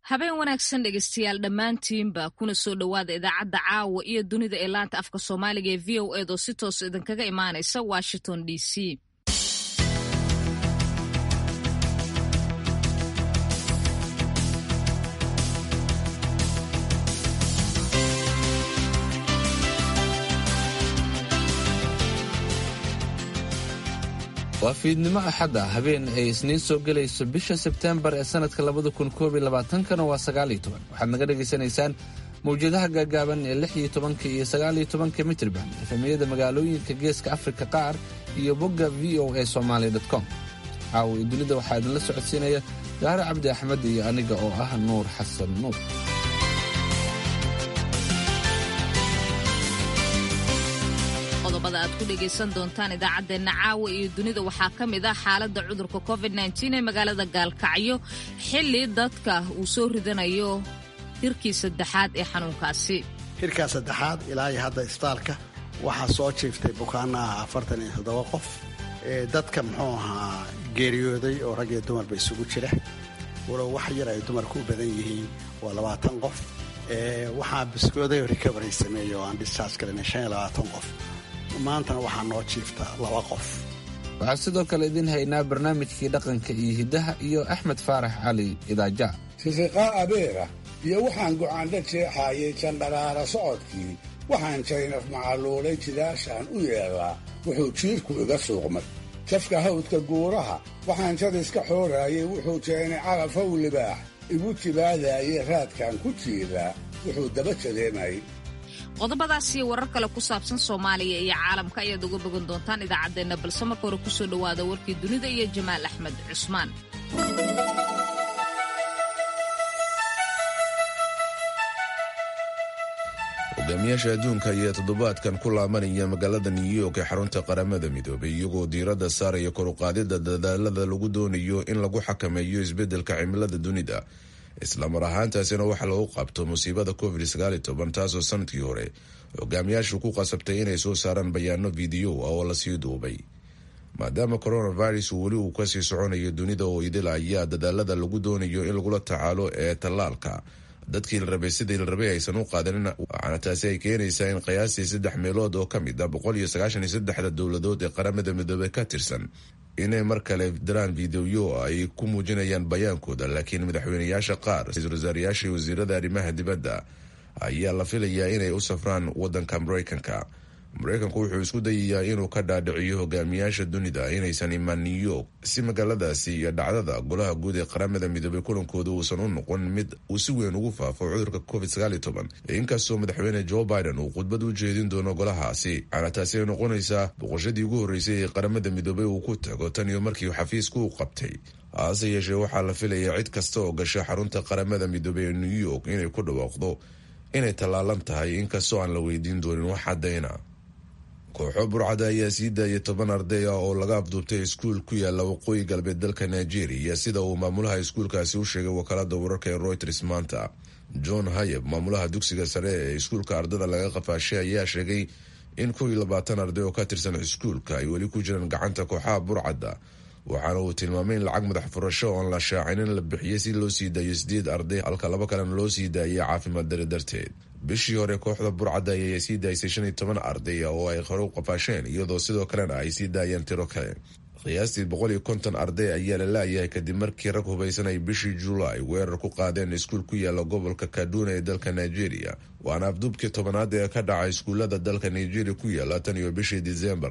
habeen wanaagsan dhegeystayaal dhammaantiinba kuna soo dhowaada idaacadda caawa iyo dunida ee laanta afka soomaaliga ee v o eed oo si toos idinkaga imaanaysa washington d c waa fiidnimo axadda habeen ay isniin soo gelayso bisha sebteembar ee sannadka labada kun koob iyo labaatankana waa sagaaliyo toban waxaad naga dhagaysanaysaan mawjadaha gaagaaban ee lix iyo tobanka iyo sagaaliyo tobanka mitrban efemiyada magaalooyinka geeska afrika qaar iyo bogga v o a somaali com caawa iyo dunida waxaa idinla socodsiinaya gaare cabdi axmed iyo aniga oo ah nuur xasan nuur qodobada aad ku dhegaysan doontaan idaacaddeenna caawa iyo dunida waxaa ka mid ah xaaladda cudurka covid ee magaalada gaalkacyo xilli dadka uu soo ridanayo hirkii saddexaad ee xanuunkaasi hirkaa saddexaad ilaa iyo hadda isbitaalka waxaa soo jiiftay bukaanaha afartan iyo toddoba qof dadka muxuu ahaa geeriyooday oo rag iyo dumarba isugu jira walow wax yar ay dumarku u badan yihiin waa labaatan qof waxaa biskooday oo recovery sameeya oo aan discharge galinay shan iyo labaatan qof maantana waxaa noo jiifta laba qof waxaa sidoo kale idiin haynaa barnaamijkii dhaqanka iyo hiddaha iyo axmed faarax cali idaaja sisiqaa abeera iyo waxaan go'aandha jeexaayay jandharaara socodkii waxaan jaynaf macaluulay jidaashaan u yeedhaa wuxuu jiirku iga suuqmay jafka hawdka guuraha waxaan jadiska xooraayay wuxuu jeenay calafow libaax igu jibaadaayay raadkaan ku jiidaa wuxuu daba jadeemayay qodobadaas iyo warar kale ku saabsan soomaaliya iyo caalamka ayaad uga bogan doontaan idaacaddeenna balse marka hore kusoo dhowaada warkii dunida iyo jamaal axmed cusmaan hogaamiyaasha adduunka ayaa toddobaadkan ku laabanaya magaalada new york ee xarunta qaramada midoobay iyagoo diiradda saaraya koruqaadida dadaalada lagu doonayo in lagu xakameeyo isbeddelka cimilada dunida islamar ahaantaasina waxaa lagu qabto musiibada covid taasoo sanadkii hore hogaamiyaashu ku qasabtay inay soo saaraan bayaano fidiyo ah oo lasii duubay maadaama coronavirus weli uu kasii soconayo dunida oo idil ayaa dadaalada lagu doonayo in lagula tacaalo ee tallaalka dadkii la rabay sidii la rabay aysan u qaadanin waxaana taasi ay keenaysaa in qiyaastii saddex meelood oo ka mid ah boqol iyo sagaashan iyo saddexda dowladood ee qaramada midoobey ka tirsan inay mar kale diraan fideoyo ay ku muujinayaan bayaankooda laakiin madaxweyneyaasha qaar ra-iisul wasaarayaashii wasiirada arrimaha dibadda ayaa la filayaa inay u safraan wadanka mareykanka mareykanku wuxuu isku dayayaa inuu ka dhaadhiciyo hogaamiyaasha dunida inaysan imaan new york si magaaladaasi iyo dhacdada golaha guud ee qaramada midoobay kulankooda uusan u noqon mid uu si weyn ugu faafo cudurka covid inkastoo madaxweyne joe biden uu khudbad u jeedin doono golahaasi waxaana taasi ay noqonaysaa boqoshadii ugu horreysay ee qaramada midoobay uu ku tago tan iyo markii xafiisku u qabtay hase yeeshee waxaa la filayaa cid kasta oo gasha xarunta qaramada midoobey ee new york inay ku dhawaaqdo inay tallaalan tahay inkastoo aan la weydiin doonin wax cadayna kooxo burcada ayaa sii daayay toban arday ah oo laga afduubtay iskuul ku yaala waqooyi galbeed dalka nigeria sida uu maamulaha iskuulkaasi u sheegay wakaalada wararka ee reuters maanta john hayeb maamulaha dugsiga sare ee iskuulka ardada laga qafaashay ayaa sheegay in kow iyo labaatan arday oo ka tirsan iskuulka ay weli ku jiraan gacanta kooxaha burcadda waxaana uu tilmaamay in lacag madax furasho oon la shaacinin la bixiyey si loo sii daayo sideed arday halka laba kalena loo sii daayay caafimaad dari darteed bishii hore kooxda burcadda ayay sii daysay shan iyo toban arday oo ay hore u qafaasheen iyadoo sidoo kalena ay sii daayeen tiro kale qiyaastii boqol iyo konton arday ayaa la laayahay kadib markii rag hubaysan ay bishii julaay weerar ku qaadeen iskuul ku yaala gobolka kaduna ee dalka nigeria waana afduubkii tobanaad ee ka dhaca iskuullada dalka nigeria ku yaala tan iyo bishii disembar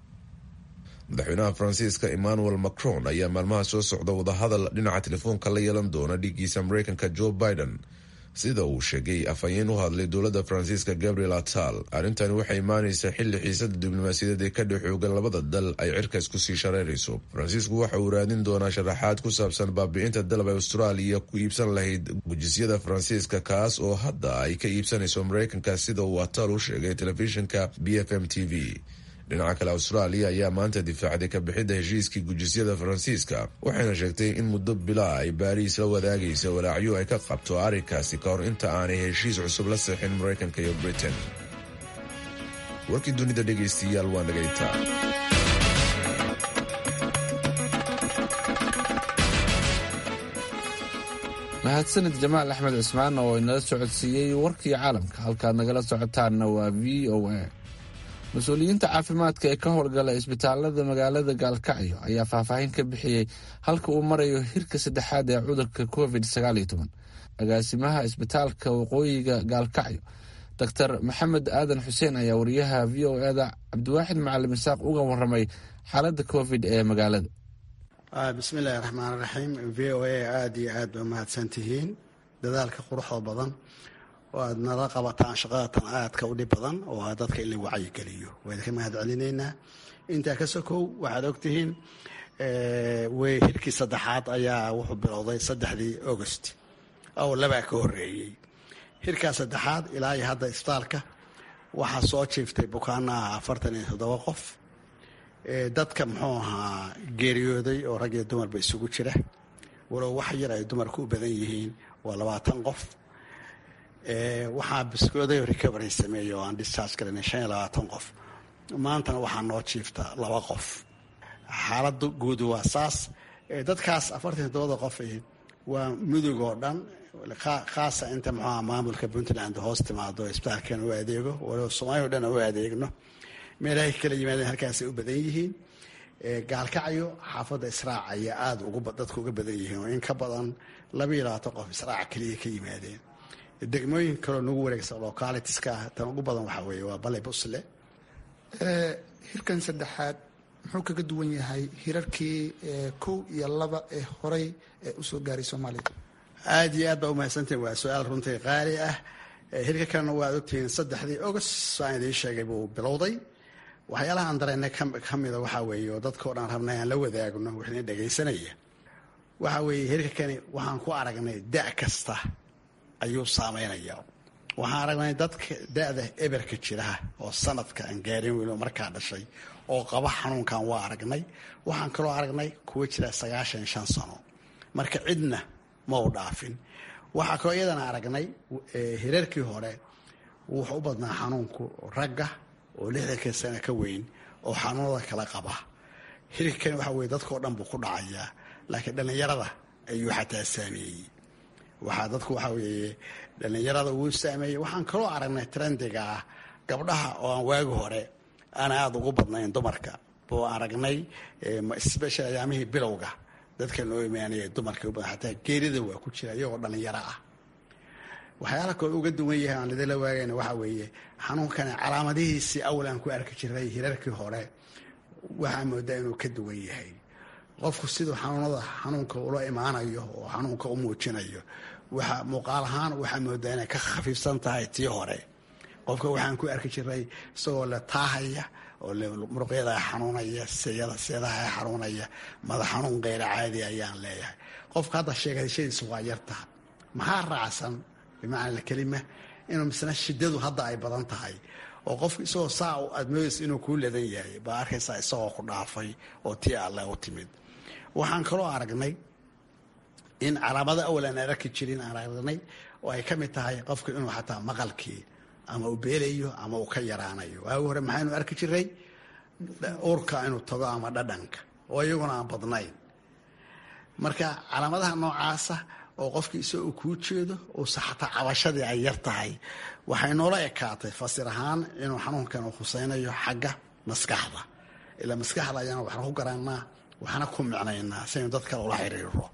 madaxweynaha faransiiska emmanuel macron ayaa maalmaha soo socda wadahadal dhinaca telefoonka la yeelan doona dhiiggiisa mareykanka joe biden sida uu sheegay afhayeen u hadlay dowladda faransiiska gabriel atal arrintani waxay imaanaysaa xilli xiisada diblomaasiyadeed ee ka dhex xoogan labada dal ay cirkaas kusii shareerayso faransiisku waxa uu raadin doonaa sharaxaad ku saabsan baabi'inta dalab ay austraaliya ku iibsan lahayd gujisyada faransiiska kaas oo hadda ay ka iibsanayso mareykanka sida uu atal u sheegay telefishinka b f m t v dhinaca kale austraaliya ayaa maanta difaacday ka bixidda heshiiskii gujisyada faransiiska waxayna sheegtay in muddo bilaa ay baariis la wadaagaysa walaacyo ay ka qabto arrinkaasi ka hor inta aanay heshiis cusub la seexin maraykanka iyo britain warkii dunida dhegaystayaal waa nagaytaa mahadsanid jamaal axmed cismaan oo inala socodsiiyey warkii caalamka halkaad nagala socotaanna waa v o a mas-uuliyiinta caafimaadka ee ka howlgala isbitaalada magaalada gaalkacyo ayaa faahfaahin ka bixiyey halka uu marayo hirka saddexaad ee cudurka covid agaasimaha isbitaalka waqooyiga gaalkacyo doctor maxamed aadan xuseen ayaa wariyaha v o eda cabdiwaaxid macalim isaaq uga waramay xaaladda covid ee magaalada bismillahi raxmaan raxiim v o a aada iyo aad ba mahadsan tihiin dadaalka quruxda badan oo aad nala qabataan shaqadatan aadka u dhib badan oo ah dadka in la wacyigeliyo waa idinka mahad celinaynaa intaa ka sokow waxaad ogtihiin wey hirkii saddexaad ayaa wuxuu bilowday saddexdii august oo labaa ka horeeyey hirkaa saddexaad ilaa iyo hadda isbitaalka waxaa soo jiiftay bukaanaha afartan iyo toddoba qof dadka muxuu ahaa geeriyooday oo rag iyo dumarba isugu jira walow wax yar ay dumarku u badan yihiin waa labaatan qof waxaa biskooday recovery sameeyey oo aan discharge galanay shan iyo labaatan qof maantana waxaa noo jiifta laba qof xaaladda guud waa saas dadkaas afartan toddobada qof waa mudug oo dhan khaasa inta muxuaha maamulka puntland hoos timaado isbitaalkan u adeego walow soomaaliya o dhan u adeegno meelahay kala yimaadeen halkaasay u badan yihiin gaalkacyo xaafadda israac ayaa aada dadka uga badan yihiin oo in ka badan laba iyo labaatan qof israac keliya ka yimaadeen degmooyin kaloo nagu wareegsan localitiska ah tan ugu badan waxaa weeye waa bale busle hirkan saddexaad muxuu kaga duwan yahay hirarkii kow iyo laba ee horay ee usoo gaaray soomaaliya aada iyo aad baa umahadsantihin waa su-aal runtii qaali ah hirka kalena waad ogtihiin saddexdii august saan idiin sheegay buu bilowday waxyaalaha aan dareennay ka mida waxaa weeye oo dadkao dhan rabnay aan la wadaagno wixna dhegaysanaya waxaa weeye hirka kani waxaan ku aragnay da' kasta ayuu saameynaya waxaan aragnay dadka da-da eberka jiraha oo sanadka aan gaarin weyn oo markaa dhashay oo qaba xanuunkan waa aragnay waxaan kaloo aragnay kuwa jira sagaashan shan sano marka cidna ma u dhaafin waxaa kaloo iyadana aragnay hirarkii hore wuxuu u badnaa xanuunku ragga oo lixdanka sano ka weyn oo xanuunada kala qaba hirka kani waxa weye dadkao dhan buu ku dhacayaa laakiin dhallinyarada ayuu xataa saameeyey waxaa dadku waxaa weeye dhallinyarada wuu saameeyey waxaan kaloo aragnay trendiga ah gabdhaha oo aan waagi hore aan aada ugu badnayn dumarka buu aragnay special ayaamihii bilowga dadka noo imaanaya dumarka u badan xataa geerida waa ku jira iyagoo dhallinyaro ah waxyaala kaloo uga duwan yahay aan lidinla waagayna waxaa weeye xanuunkani calaamadihiisii awal aan ku arki jiray hirarkii hore waxaa moodaa inuu ka duwan yahay qofku siduu xanuunada xanuunka ula imaanayo oo xanuunka u muujinayo waxa muuqaal ahaan waxaa moodaa inay ka khafiifsan tahay tii hore qofka waxaan ku arki jiray isagoo le taahaya oo muruqyada xanuunaya seyada seedaha xanuunaya madax xanuun keyra caadi ayaan leeyahay qofka hadda sheegashadiisa waa yartaha maxaa raacsan bimacna kelima inuu misna shidadu hadda ay badan tahay oo qofku isagoo saa aad moodaysa inuu kuu ladan yahay baa arkaysaa isagoo ku dhaafay oo tii alle u timid waxaan kaloo aragnay in calaamado awal aan arki jirin aan aragnay oo ay ka mid tahay qofku inuu xataa maqalkii ama uu beelayo ama uu ka yaraanayo waagi hore maxaynu arki jiray urka inuu tago ama dhadhanka oo iyaguna aan badnayn marka calaamadaha noocaasa oo qofkii isagoo uu kuu jeedo uusa xataa cabashadii ay yar tahay waxay noola ekaatay fasir ahaan inuu xanuunkan uu khuseynayo xagga maskaxda ilaa maskaxda ayaana waxna ku garanaa waxna ku micnaynaa si aynu dad kale ula xiriiro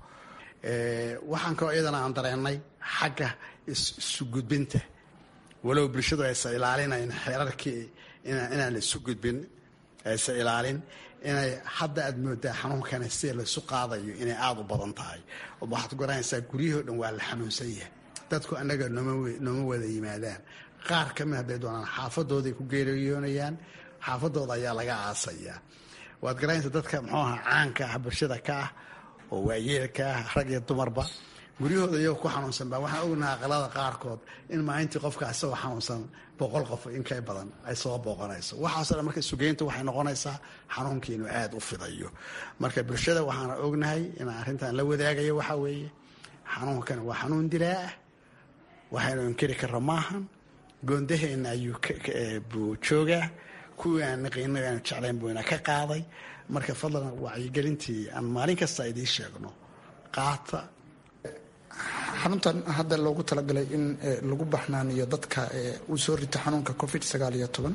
waxaan kaloo iyadana aan dareennay xagga isu gudbinta walow bulshadu aysan ilaalinayn xeerarkii inaan la isu gudbin aysan ilaalin inay hadda aad moodaa xanuunkani sida laisu qaadayo inay aada u badan tahay waxaad garanaysaa guryahoo dhan waa la xanuunsan yahay dadku annaga nooma wada yimaadaan qaar ka mid hadday doonaan xaafadooday ku geeriyoonayaan xaafadooda ayaa laga aasayaa waad garanaysaa dadka muxuu aha caanka ah bulshada ka ah oo waayeelka ah rag iyo dumarba guryahooda iyagoo ku xanuunsan baa waxaan ognaha aqalada qaarkood in maalintii qofka isagoo xanuunsan boqol qof inka badan ay soo booqanayso waxaaso dhan marka sugeynta waxay noqonaysaa xanuunkii inuu aada u fidayo marka bulshada waxaana ognahay inaan arrintan la wadaagayo waxaa weeye xanuunkan waa xanuun dilaa ah waxaynu inkiri karra maahan goondaheenna ayuu buu joogaa kuwii aan naqiino aanu jeclayn buu ina ka qaaday marka fadlan wacyigelintii aan maalin kasta idiin sheegno qaata xaruntan hadda loogu talagalay in lagu baxnaaniyo dadka uu soo rito xanuunka covid sagaal iyo toban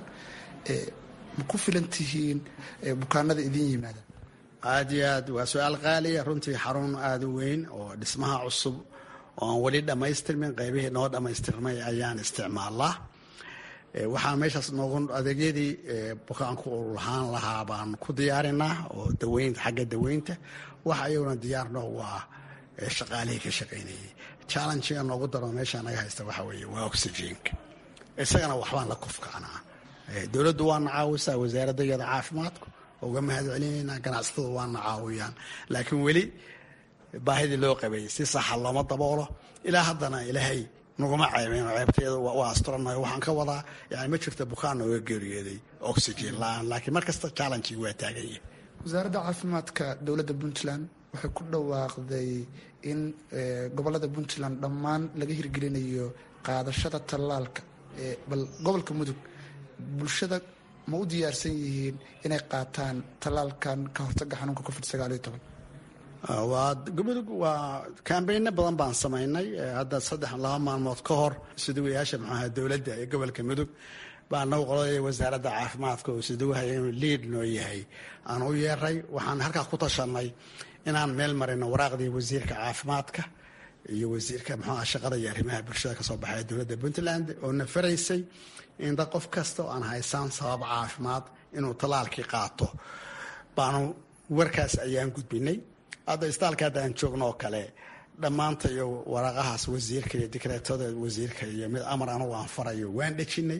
ma ku filan tihiin bukaanada idin yimaada aad iyo aad waa su-aal qaaliya runtii xarun aada u weyn oo dhismaha cusub oo aan weli dhammaystirmin qaybihii noo dhammaystirmay ayaan isticmaalaa waxaan meeshaas noogu adeegyadii bukaanku u lahaan lahaa baan ku diyaarinaa oo daweynta xagga daweynta waxa iyaguna diyaar noogu ah shaqaalihii ka shaqaynayay challengiga noogu daro meesha naga haysta waxa weeye waa oxygenka isagana waxbaan la kufkaanaa dowladdu waana caawisaa wasaaradda iyada caafimaadku uga mahad celinaynaa ganacsatada waana caawiyaan laakiin weli baahidii loo qabeeyey si saxa looma daboolo ilaa haddana ilaahay naguma ceebeen ceebteeda waa asturanayo waxaan ka wadaa yani ma jirto bukaan nooga geeriyooday oxygen la-aan laakiin mar kasta challengii waa taagan yahay wasaaradda caafimaadka dowladda puntland waxay ku dhawaaqday in gobolada puntland dhammaan laga hirgelinayo qaadashada tallaalka bal gobolka mudug bulshada ma u diyaarsan yihiin inay qaataan tallaalkan ka hortaga xanuunka covid sagaal iyo toban waa mudug waa kambayno badan baan samaynay hadda saddex laba maalmood ka hor suduwayaasha maxuaha dowladda ee gobolka mudug baa nagu qolay wasaaradda caafimaadka oo suduwahaya inuu liid noo yahay aan u yeeray waxaan halkaa ku tashanay inaan meel marino waraaqdii wasiirka caafimaadka iyo wasiirka muxuaha shaqada iyo arrimaha bulshada kasoo baxay dowladda puntland oo na faraysay in dad qof kasta oo aan haysaan sabab caafimaad inuu tallaalkii qaato baanu warkaas ayaan gudbinay hadda istaalka hadda aan joogno oo kale dhammaanta iyo waraaqahaas wasiirka iyo dikreetada wasiirka iyo mid amar anugu aan farayo waan dhejinay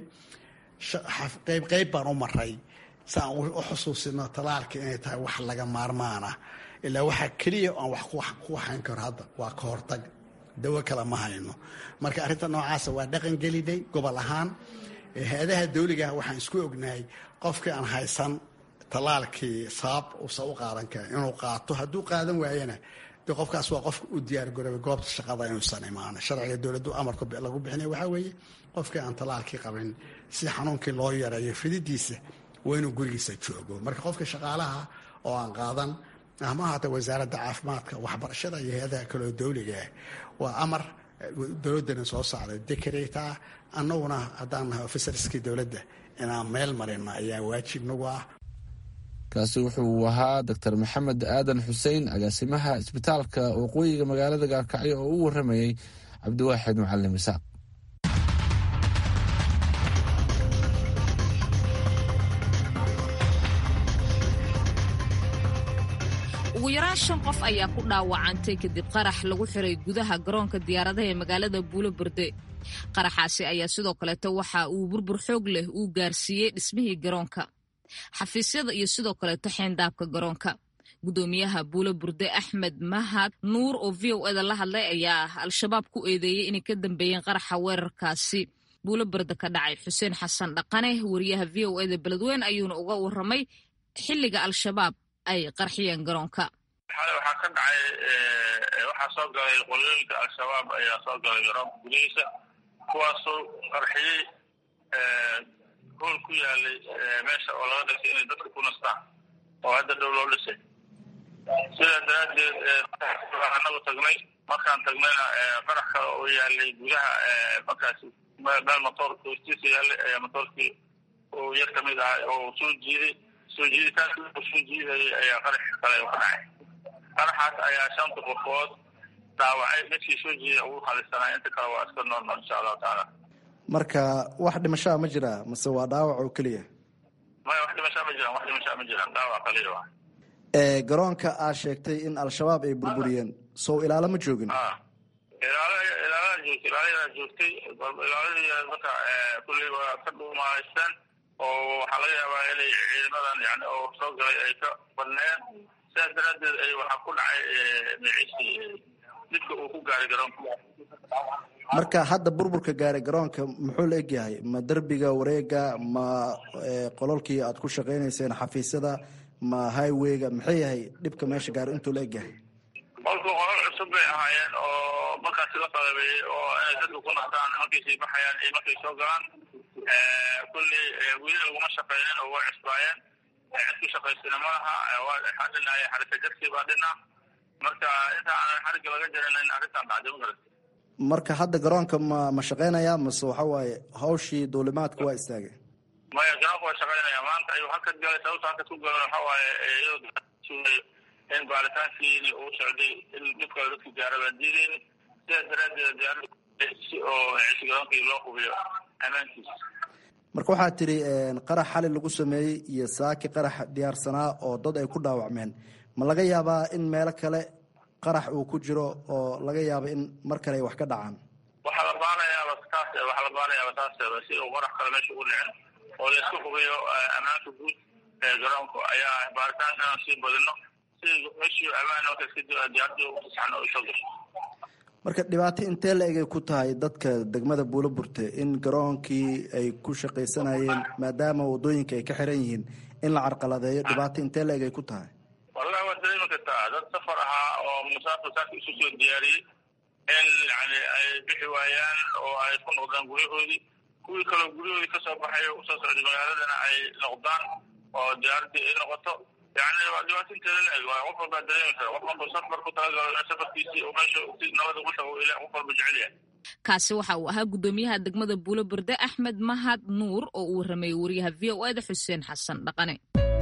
qayb qayb baan u maray si aan u xusuusino tallaalka inay tahay wax laga maarmaana ilaa waxaa keliya aan wax ku hayn karo hadda waa ka hortag dawo kale ma hayno marka arrinta noocaasa waa dhaqan gelinay gobol ahaan hay-adaha dawligaah waxaan isku ognahay qofkii aan haysan tallaalkii sabab uusan u qaadan karin inuu qaato hadduu qaadan waayana de qofkaas waa qofka u diyaargaroobay goobta shaqada inuusan imaan sharciga dowladdu amarka lagu bixinay waxaa weeye qofkii aan tallaalkii qabin si xanuunkii loo yareeyo fididiisa waa inuu gurigiisa joogo marka qofka shaqaalaha oo aan qaadan ama haata wasaaradda caafimaadka waxbarashada iyo hay-adaha kaleo dawligaah waa amar dowladdana soo saaray dekreta annaguna haddaan nahay ofisarskii dowladda inaan meel marino ayaa waajib nagu ah kaasi wuxuu ahaa doctor maxamed aadan xuseen agaasimaha isbitaalka waqooyiga magaalada gaalkacyo oo u waramayey cabdiwaaxid macalin isaaq ugu yaraan shan qof ayaa ku dhaawacantay kadib qarax lagu xiray gudaha garoonka diyaaradaha ee magaalada buulo berde qaraxaasi ayaa sidoo kaleeto waxa uu burbur xoog leh uu gaarsiiyey dhismihii garoonka xafiisyada iyo sidoo kaleeto xeendaabka garoonka gudoomiyaha buulo burde axmed mahad nuur oo v o eda la hadlay ayaa al-shabaab ku eedeeyey inay ka dambeeyeen qaraxa weerarkaasi buulo berde ka dhacay xuseen xasan dhaqane wariyaha v o eda beledweyne ayuuna uga waramay xilliga al-shabaab ay qarxiyeen garoonka xalay waxaa ka dhacay waxaa soo galay qolooyinka al-shabaab ayaa soo galay garoonka gudihiisa kuwaasoo qarxiyey hool ku yaalay meesha oo laga dhisay inay dadka ku nastaan oo hadda dhow loo dhisay sidaa daraaddeed anagu tagnay markaan tagnayna qarax kale oo yaalay gudaha markaasi meel motoorka hoostiisa yaalay ayaa motoorkii uu yar ka mid ahay oo soo jiiday soo jiiditaanki uu soo jiidayay ayaa qarax kale ka dhacay qaraxaas ayaa shanta qofood dhaawacay midkii soo jiiday ugu khalisanaa inta kale waa iska noolnool insha allahu tacaala marka wax dhimashaa ma jiraa mase waa dhaawac oo keliya maya wax dhimashaa ma jiraan wax dhimashaa ma jiraan dhaawac kaliya waa garoonka aad sheegtay in al-shabaab ay burburiyeen sow ilaalo ma joogin ilaal ilaalada joogtay ilaaladaa joogtay ilaaladii marka kulley waa ka dhuumahaysteen oo waxaa laga yaabaa inay ciidamadan yani oo soo galay ay ka badneen sidaas daraaddeed ay waxaa ku dhacay miciisi didka uu ku gaaray garoonka marka hadda burburka gaaray garoonka muxuu la egyahay ma derbiga wareega ma qololkii aad ku shaqaynayseen xafiisyada ma highwayga maxay yahay dhibka meesha gaaro intuu la egyahay qolku qolol cusub bay ahaayeen oo markaasi la qalabeeyey oo inay dadka ku nastaan markay sii baxayaan iyo markay soo galaan kulley weli laguma shaqeynin oo way cusbaayeen cid ku shaqaysana malaha waxaa dhinaaya xarika jarkii baa dhina marka inta aanan xariga laga jaranayn arrintan dhacday ma garata marka hadda garoonka ma ma shaqeynaya mase waxa waaye hawshii duulimaadka waa istaagay maya garoonka waa shaqeynaya maanta ayuu hakad galay sababta hakad ku galan waxa waaye iyadoo in baaritaankiini uu socday in dhibka dadka gaara baan diidayni sidaas daraaddeed diyaarada si oo cishi garoonkii loo hubiyo ammaankiisa marka waxaa tiri qarax xali lagu sameeyey iyo saaki qarax diyaarsanaa oo dad ay ku dhaawacmeen ma laga yaabaa in meelo kale qarax uu ku jiro oo laga yaabo in mar kale ay wax ka dhacaan waxaa la baanayaaba taas waxaa la baanayaaba taaseeda si uu qarax kale meesha ugu dhicin oo laisku hubiyo ammaanka guud ee garoonka ayaa baaritaankan sii badino si meeshii ammaan marka iska diyaarada u saxno u soo gasho marka dhibaato intee la egay ku tahay dadka degmada buulo burte in garoonkii ay ku shaqaysanayeen maadaama wadooyinka ay ka xiran yihiin in la carqaladeeyo dhibaato intee la egay ku tahay wallahi waad dareemi kartaa dad safar ahaa oo musaafir saaka isu soo diyaariyey in yani ay bixi waayaan oo ay ku noqdaan guryahoodii kuwii kaloo guryahoodii kasoo baxay oo usoo socday magaaladana ay noqdaan oo diyaaradii ay noqoto yani waa dhibaato inteeda la eg qof walbaa dareemi kara qof walba safar ku talagalo safarkiisii oo meesha si nabada ugu tago ila qof walba jecel yahay kaasi waxa uu ahaa guddoomiyaha degmada buulo berde axmed mahad nuur oo uu waramayey wariyaha v o eda xuseen xasan dhaqane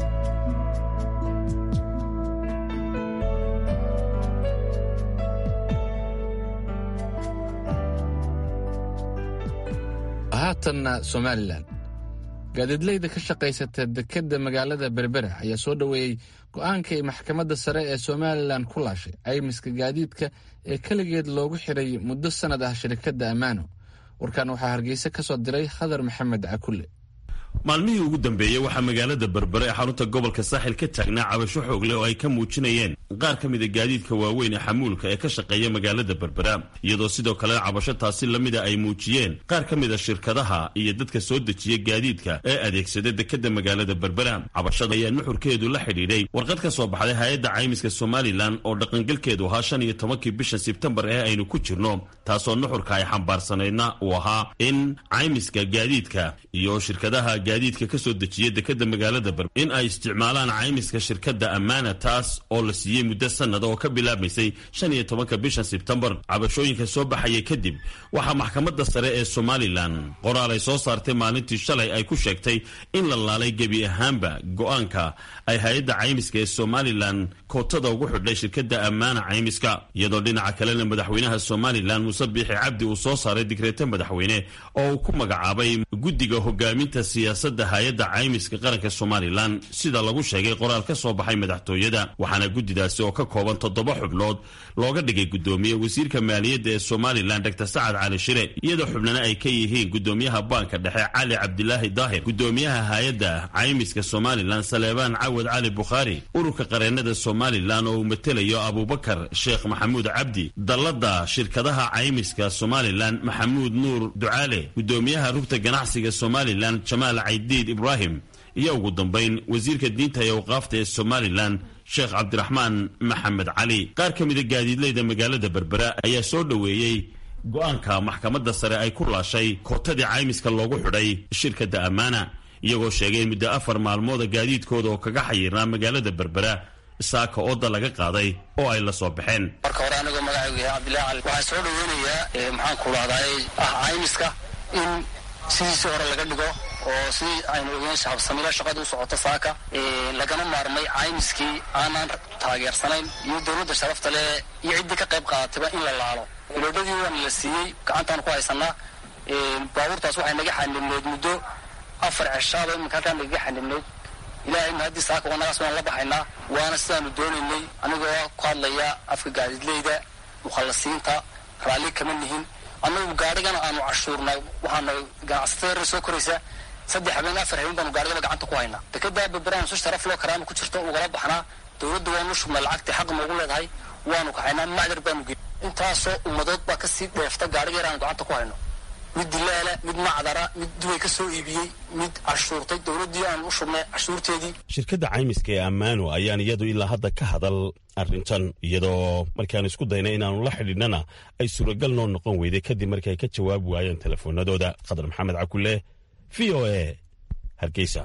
haatanna somalilan gaadiidleyda ka shaqaysata dekedda magaalada berbera ayaa soo dhoweeyey go-aanka ay maxkamadda sare ee somalilan ku laashay caymiska gaadiidka ee keligeed loogu xiray muddo sannad ah shirkadda ammaano warkan waxaa hargeysa ka soo diray khadar maxamed cakulle maalmihii ugu dambeeyey waxaa magaalada berbere ee xarunta gobolka saaxil ka taagnaa cabasho xoog leh oo ay ka muujinayeen qaar ka mida gaadiidka waaweyn ee xamuulka ee ka shaqeeya magaalada berbera iyadoo sidoo kale cabasho taasi lamida ay muujiyeen qaar ka mida shirkadaha iyo dadka soo dejiya gaadiidka ee adeegsada dekeda magaalada berbera cabashada ayaa nuxurkeedu la xidhiidhay warqad ka soo baxday hay-adda caymiska somalilan oo dhaqangelkeedu ahaa shan iyo tobankii bisha sebtembar ee aynu ku jirno taasoo nuxurka ay xambaarsanaydna uu ahaa in caymiska gaadiidka iyo shirkadaha gaadiidka ka soo dejiya dekeda magaalada berber in ay isticmaalaan caymiska shirkadda ammaana taas oo la siiyey muddo sannada oo ka bilaabmaysay shan iyo tobanka bisha sebtembar cabashooyinka soo baxaya kadib waxaa maxkamadda sare ee somalilan qoraal ay soo saartay maalintii shalay ay ku sheegtay in la laalay gebi ahaanba go-aanka ay hay-adda caymiska ee somalilan kootada ugu xidhay shirkadda ammaana caymiska iyadoo dhinaca kalena madaxweynaha somalilan muuse biixi cabdi uu soo saaray digreeto madaxweyne oo uu ku magacaabay guddiga hogaaminta siyaasadda hay-adda caymiska qaranka somalilan sida lagu sheegay qoraal ka soo baxay madaxtooyada waxaana guddidaasi oo ka kooban toddoba xubnood looga dhigay guddoomiye wasiirka maaliyadda ee somalilan dr sacad cali shire iyadoo xubnana ay ka yihiin guddoomiyaha baanka dhexe cali cabdilaahi daahir guddoomiyaha hay-adda caymiska somalilan saleebaan cawad cali bukhaari ururka qareennada somalilan oo uu matelayo abubakar sheekh maxamuud cabdi dallada shirkadaha caymiska somalilan maxamuud nuur ducaale guddoomiyaha rugta ganacsiga somalilan jamaal caydiid ibraahim iyo ugu dambayn wasiirka diinta iyo awqaafta ee somalilan sheekh cabdiraxmaan maxamed cali qaar ka mida gaadiidleyda magaalada berbera ayaa soo dhoweeyey go-aanka maxkamadda sare ay ku laashay kootadii caymiska loogu xidhay shirkadda ammaana iyagoo sheegay in muddo afar maalmooda gaadiidkooda oo kaga xayirnaa magaalada berbera saaka ooda laga qaaday oo ay la soo baxeen marka hore anigoo magacaygu yahay cabdillahi cali waxaan soo dhaweynayaa maxaan ku dhahday ah caymiska in sidiisii hore laga dhigo oo sidii aynu ogeyn shahabsamila shaqada u socota saaka lagana maarmay caymiskii aanaan taageersanayn iyo dowladda sharafta leh iyo ciddii ka qayb qaadatayba in la laalo iloodhadii waana la siiyey gacantaan ku haysanaa baabuurtaas waxay naga xanibneyd muddo afar ceshaaba iminka halkaan nagaga xanibneyd ilaahay mahadii saaka wanagaas waan la baxaynaa waana sidaanu doonaynay anigoo ku hadlaya afka gaadiidleyda mukhallasiinta raalli kama nihin annagu gaarigana aanu cashuurnay waxaana ganacsatada reer soo koraysa saddex habeen afar habeen baanu gaarigaba gacanta ku haynaa dekedaa beberaan su sharaf loo karaama ku jirto ugala baxnaa dowladda waanu shubnay lacagtii xaq noogu leedahay waanu kaxaynaa macdar baanu gey intaasoo ummadood baa kasii dheefta gaariga yar aanu gacanta ku hayno mid dilaala mid macdara mid dubay ka soo iibiyey mid cashuurtay dowladdii aanu u shubnay cashuurteedii shirkadda caymiska ee ammaano ayaan iyadu ilaa hadda ka hadal arrintan iyadoo markaan isku daynay inaanu la xidhiidhnana ay suuragal noo noqon weyday kadib markii ay ka jawaabi waayeen telefoonadooda khadar maxamed cakulle v o a hargeysa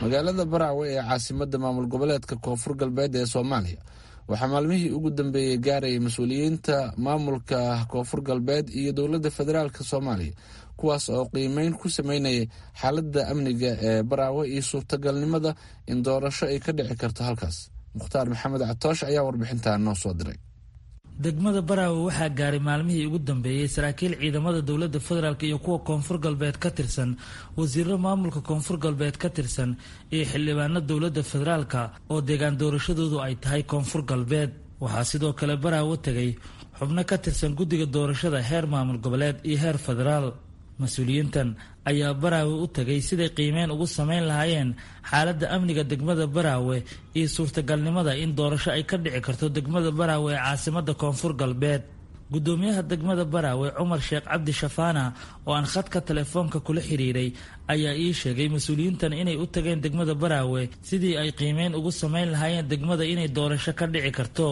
magaalada baraawe ee caasimada maamul goboleedka koonfur galbeed ee soomaaliya waxaa maalmihii ugu dambeeyey gaarayay mas-uuliyiinta maamulka koonfur galbeed iyo dowladda federaalk soomaaliya kuwaas oo qiimeyn ku sameynayay xaaladda amniga ee baraawe iyo suurtagalnimada in doorasho ay ka dhici karto halkaas mukhtaar maxamed catoosh ayaa warbixintan noo soo diray degmada baraawe waxaa gaaray maalmihii ugu dambeeyey saraakiil ciidamada dowladda federaalk iyo kuwa koonfur galbeed ka tirsan wasiiro maamulka koonfur galbeed ka tirsan iyo xildhibaano dowladda federaalka oo deegaan doorashadoodu ay tahay koonfur galbeed waxaa sidoo kale baraawe tegay xubno ka tirsan guddiga doorashada heer maamul goboleed iyo heer federaal mas-uuliyiintan ayaa baraawe u tegay siday qiimeyn ugu sameyn lahaayeen xaaladda amniga degmada baraawe iyo suurtagalnimada in doorasho ay ka dhici karto degmada baraawe ee caasimada koonfur galbeed gudoomiyaha degmada baraawe cumar sheekh cabdi shafaana oo aan khadka telefoonka kula xiriiray ayaa ii sheegay mas-uuliyiintan inay u tageen degmada baraawe sidii ay qiimeyn ugu sameyn lahaayeen degmada inay doorasho ka dhici karto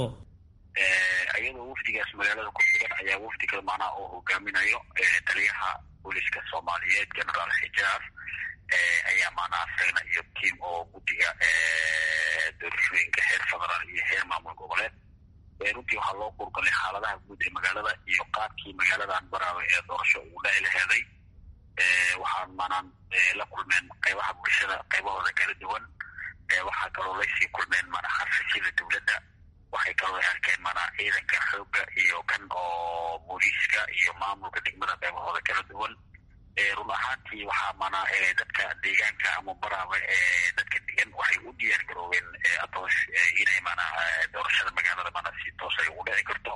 ayadoo wafdigaas magaalada ku sugan ayaa wafdi kale macnaha oo hogaaminayo taliyaha booliska soomaaliyeed generaal xijaar ayaa macnaha asagna iyo tiam oo guddiga doorashooyinka heer federaal iyo heer maamul goboleed runtii waxaa loo kurgalay xaaladaha guud ee magaalada iyo qaabkii magaaladan baraawe ee doorasho ugu dhaci laheeday waxaan maanaan la kulmeen qaybaha bulshada qaybahooda kala duwan waxaa kaloo laysii kulmeen maanaa xafiisyada dowladda waxay kaloo arkeen maanaa ciidanka xoogga iyo kan oo booliiska iyo maamulka degmada qaybahooda kala duwan run ahaantii waxaa maanaa dadka deegaanka ama baraawe dadka degan waxay u diyaar garoobeen atoosh inay maanaa doorashada magaalada maanaa si toos ay ugu dhici karto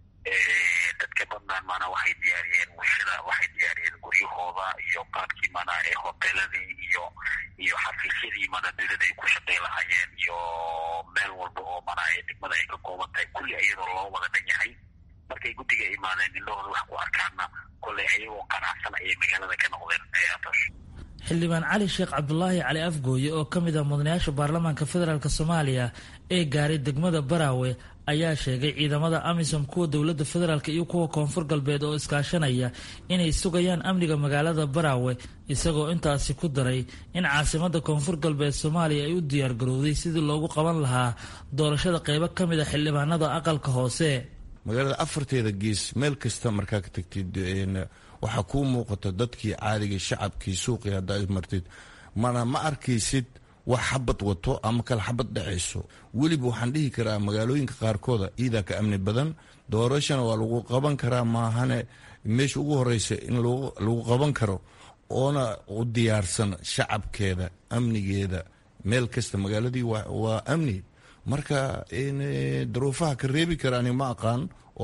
dadka badnaan maanaa waxay diyaariyeen bulshada waxay diyaariyeen guryahooda iyo qaabkii maanaa hoteeladii iyo iyo xafiisyadii maanaa dowladda ay ku shaqay lahaayeen iyo meel walba oo maanaa degmada ay ka kooban tahay kulli iyadoo loo wada dhan yahay markay guddiga imaadeen indhahooda wax ku arkaana kolley ayagoo qanacsan ayay magaalada ka noqdeen atoosh xildhibaan cali sheekh cabdulaahi cali afgooye oo ka mid ah mudanayaasha baarlamaanka federaalk soomaaliya ee gaaray degmada baraawe ayaa sheegay ciidamada amisom kuwa dowladda federaalk iyo kuwa koonfur galbeed oo iskaashanaya inay sugayaan amniga magaalada baraawe isagoo intaasi ku daray in caasimada koonfur galbeed soomaaliya ay u diyaargarowday sidii loogu qaban lahaa doorashada qeybo ka mid a xildhibaanada aqalka hoose magaalada afarteeda gees meel kasta markaa ka tagtid waxaa kuu muuqata dadkii caadiga shacabkii suuqii haddaad martid mana ma arkaysid wax xabad wato ama kale xabad dhacayso weliba waxaan dhihi karaa magaalooyinka qaarkooda iidaa ka amni badan doorashana waa lagu qaban karaa maahane meesha ugu horeysa in lagu qaban karo oona u diyaarsan shacabkeeda amnigeeda meel kasta magaaladii waa amni marka daruufaha ka reebi kara ani ma aqaan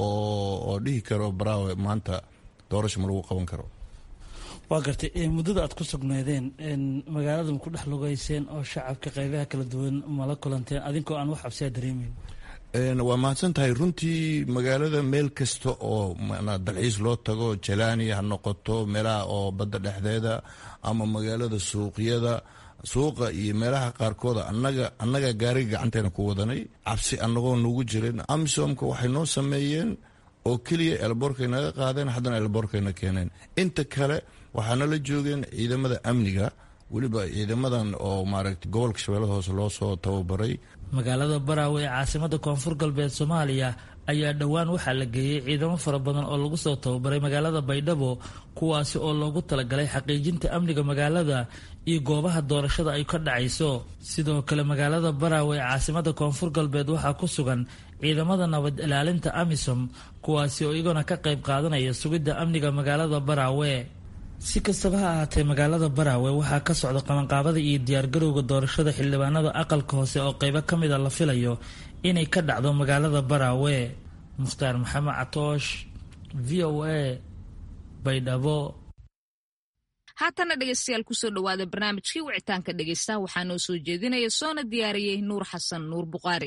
oo dhihi karo baraawe maanta doorasho ma lagu qaban karo waa gartay muddada aad ku sugnaydeen magaalada ma ku dhex lugeyseen oo shacabka qaybaha kala duwan mala kulanteen adinkoo aan wax cabsiyaa dareemeyn waa mahadsan tahay runtii magaalada meel kasta oo dalxiis loo tago jalaani ha noqoto meelaha oo badda dhexdeeda ama magaalada suuqyada suuqa iyo meelaha qaarkooda anaga annaga gaariga gacanteena ku wadanay cabsi annagoo nugu jirin amisomka waxay noo sameeyeen oo keliya elboorkay naga qaadeen haddana elboorkayna keeneen inta kale waxaana la joogeen ciidamada amniga weliba ciidamadan oo maaragta gobolka shabeellada hoose loo soo tababaray magaalada baraawe ee caasimada koonfur galbeed soomaaliya ayaa dhowaan waxaa la geeyey ciidamo fara badan oo lagu soo tababaray magaalada baydhabo kuwaasi oo loogu talagalay xaqiijinta amniga magaalada iyo goobaha doorashada ay ka dhacayso sidoo kale magaalada baraawe ee caasimada koonfur galbeed waxaa ku sugan ciidamada nabad ilaalinta amisom kuwaasi oo iyagona ka qayb qaadanaya sugidda amniga magaalada baraawe si kastaba ha ahaatee magaalada baraawe waxaa ka socda qabanqaabada iyo diyaargarowga doorashada xildhibaanada aqalka hoose oo qeybo ka mid a la filayo inay ka dhacdo magaalada baraawe mukhtaar maxamed catoosh v o a baydhabo haatana dhegeystayaal kusoo dhawaada barnaamijkii wicitaanka dhegeysta waxaa noo soo jeedinaya soona diyaariyey nuur xasan nuur buqaari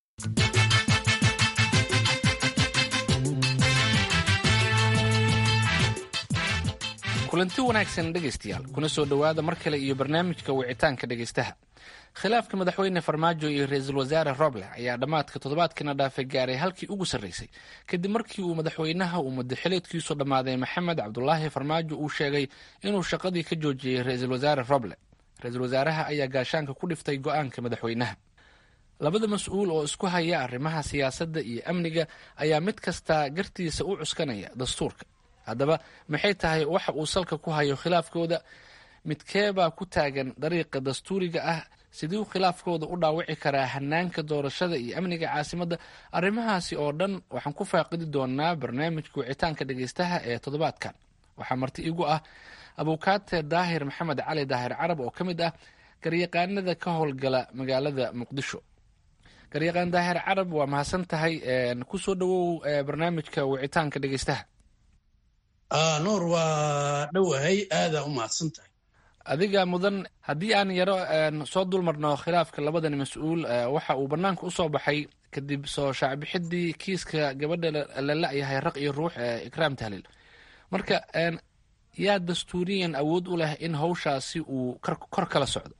kulanti wanaagsan dhegaystayaal kuna soo dhowaada mar kale iyo barnaamijka wicitaanka dhegaystaha khilaafka madaxweyne farmaajo iyo ra-iisul wasaare roble ayaa dhammaadka toddobaadkiina dhaafay gaaray halkii ugu sarraysay kadib markii uu madaxweynaha uu madaxileedkiisu dhammaaday maxamed cabdulaahi farmaajo uu sheegay inuu shaqadii ka joojiyey ra-iisul wasaare roble ra-iisul wasaaraha ayaa gaashaanka ku dhiftay go-aanka madaxweynaha labada mas-uul oo isku haya arrimaha siyaasadda iyo amniga ayaa mid kasta gartiisa u cuskanaya dastuurka haddaba maxay tahay waxa uu salka ku hayo khilaafkooda midkeebaa ku taagan dariiqa dastuuriga ah siduu khilaafkooda u dhaawici karaa hanaanka doorashada iyo amniga caasimadda arrimahaasi oo dhan waxaan ku faaqidi doonaa barnaamijka wicitaanka dhegeystaha ee toddobaadkan waxaa marti igu ah abukaate daahir maxamed cali daahir carab oo ka mid ah garyaqaanada ka howlgala magaalada muqdisho garyaqaan daahir carab waa mahadsan tahay kusoo dhawow barnaamijka wicitaanka dhegeystaha nuur waa dhowahay aadaa u mahadsan tahay adiga mudan haddii aan yaro soo dulmarno khilaafka labadan mas-uul waxa uu bannaanka u soo baxay kadib soo shaacbixidii kiiska gabadha la la-yahay raq iyo ruux ee ikraam tahliil marka yaa dastuuriyan awood u leh in hawshaasi uu kor kala socdo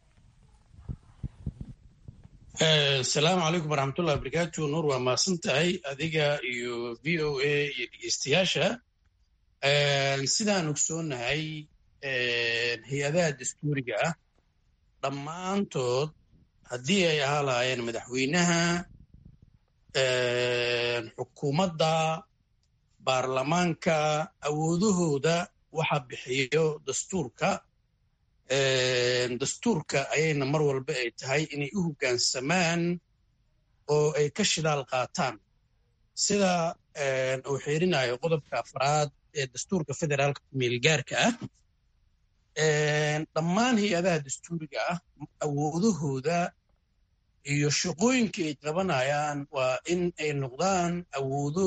asalaamu calaykum waraxmatullahi wabarakaatu nuur waa mahadsan tahay adiga iyo v o a iyo dhegeystayaasha sidaan ogsoonahay hay-adaha dastuuriga ah dhammaantood haddii ay ahaa lahaayeen madaxweynaha xukuumadda baarlamaanka awoodahooda waxa bixiyo dastuurka dastuurka ayayna mar walba ay tahay inay u hoggaansamaan oo ay ka shidaal qaataan sida uu xiirinayo qodobka afraad ee dastuurka federaalka kumeelgaarka ah dhammaan hay-adaha dastuuriga ah awoodahooda iyo shaqooyinka ay qabanayaan waa in ay noqdaan awoodo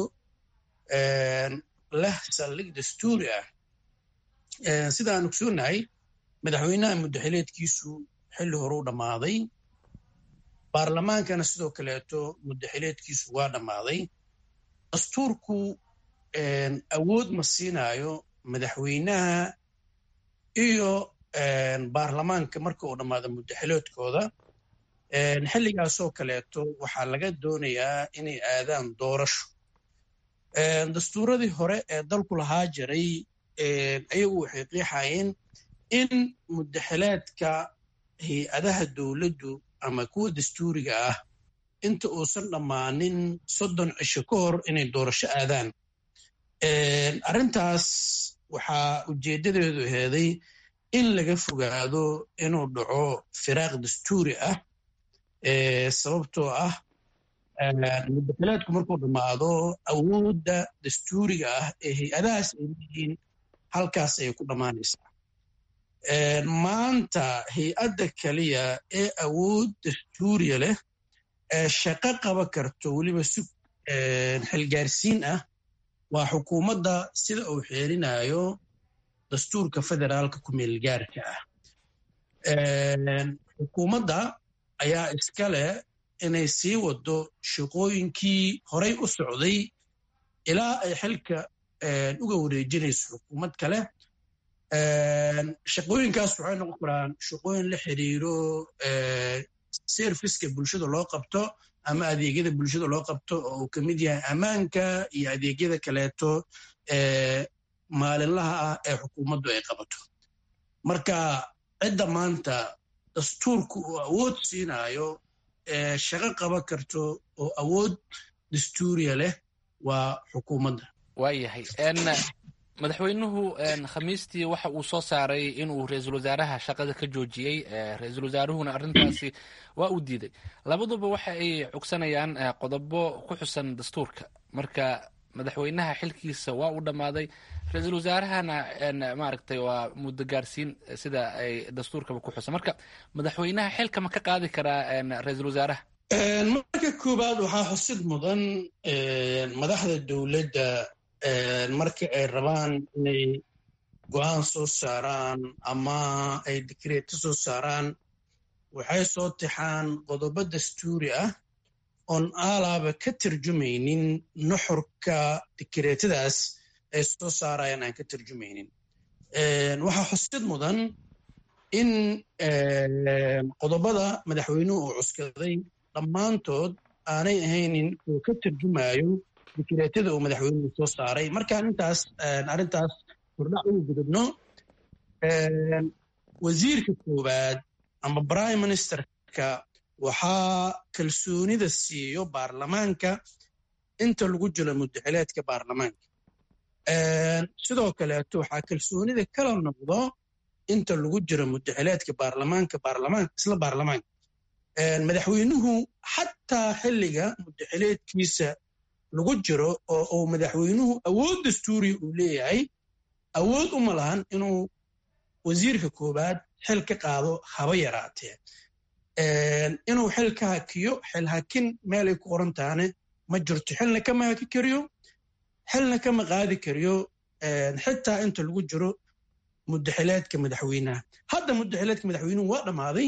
leh saldhig dastuuri ah sidaan ogsoonahay madaxweynaha muddaxileedkiisu xilli hore u dhammaaday baarlamaankana sidoo kaleeto muddaxileedkiisu waa dhammaaday dastuurku awood ma siinaayo madaxweynaha iyo baarlamaanka marka uu dhammaado muddaxileedkooda xilligaasoo kaleeto waxaa laga doonayaa inay aadaan doorasho dastuuradii hore ee dalku lahaa jiray ayagu waxay qiixayeen in muddaxileedka hay-adaha dowladdu ama kuwa dastuuriga ah inta uusan dhammaanin soddon cisho ka hor inay doorasho aadaan arrintaas waxaa ujeeddadeedu heeday in laga fogaado inuu dhaco firaaq dastuuri ah sababtoo ah muddaxileedku markuu dhammaado awoodda dastuuriga ah ee hay-adahaas ay leeyihiin halkaas ayay ku dhammaanaysaa maanta hay-adda keliya ee awood dastuuriya leh ee shaqo qaba karto weliba si xilgaarsiin ah waa xukuumadda sida uu xeerinayo dastuurka federaalka kumeelgaarka ah xukuumadda ayaa iska leh inay sii wado shaqooyinkii horay u socday ilaa ay xilka uga wareejinayso xukuumad kale shaqooyinkaas waxay noqon karaan shaqooyin la xiriiro serviska bulshada loo qabto ama adeegyada bulshada loo qabto oo uu ka mid yahay ammaanka iyo adeegyada kaleeto ee maalinlaha ah ee xukuumaddu ay qabato marka cidda maanta dastuurku uu awood siinayo ee shaqo qaban karto oo awood dastuuriya leh waa xukuumadda waayahay madaxweynuhu khamiistii waxa uu soo saaray inuu ra-iisul wasaaraha shaqada ka joojiyey ra-iisul wasaaruhuna arrintaasi waa uu diiday labaduba waxa ay cogsanayaan qodobo ku xusan dastuurka marka madaxweynaha xilkiisa waa uu dhammaaday ra-iisul wasaarahana maaragtay waa muddo gaarsiin sida ay dastuurkaba ku xusan marka madaxweynaha xilka ma ka qaadi karaa ra-iisul wasaaraha marka koowaad waxaa xusid mudan madaxda dowladda marka ay rabaan inay go-aan soo saaraan ama ay dikreeto soo saaraan waxay soo tixaan qodobo dastuuri ah oon aalaaba ka tarjumaynin nuxurka dikreetadaas ay soo saarayaan aan ka tarjumaynin waxaa xusid mudan in qodobada madaxweynuhu uu cuskaday dhammaantood aanay ahaynin oo ka tarjumayo dikreetada uu madaxweynuhu soo saaray markaan intaas arrintaas hordhac ugu gudubno wasiirka koowaad ama prime ministerka waxaa kalsoonida siiyo baarlamaanka inta lagu jiro muddaxileedka baarlamaanka sidoo kaleeto waxaa kalsoonida kala noqdo inta lagu jiro muddaxileedka baarlamaanka baarlamaanka isla baarlamaanka madaxweynuhu xataa xilliga muddaxileedkiisa lagu jiro oo uu madaxweynuhu awood dastuuriya uu leeyahay awood uma lahan inuu wasiirka koowaad xil ka qaado haba yaraatee inuu xil ka hakiyo xil hakin meelay ku qoran tahane ma jirto xilna kama haki kariyo xilna kama qaadi kariyo xitaa inta lagu jiro muddaxileedka madaxweynaha hadda muddaxileedka madaxweynuhu waa dhammaaday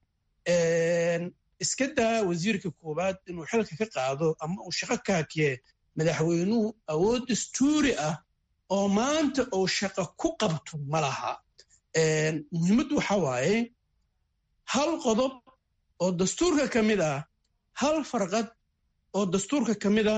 iska daa wasiirka koowaad inuu xilka ka qaado ama uu shaqo ka hakiye madaxweynuhu awood dastuuri ah oo maanta uu shaqo ku qabto ma laha muhiimaddu waxa waaye hal qodob oo dastuurka ka mid ah hal farqad oo dastuurka ka mid a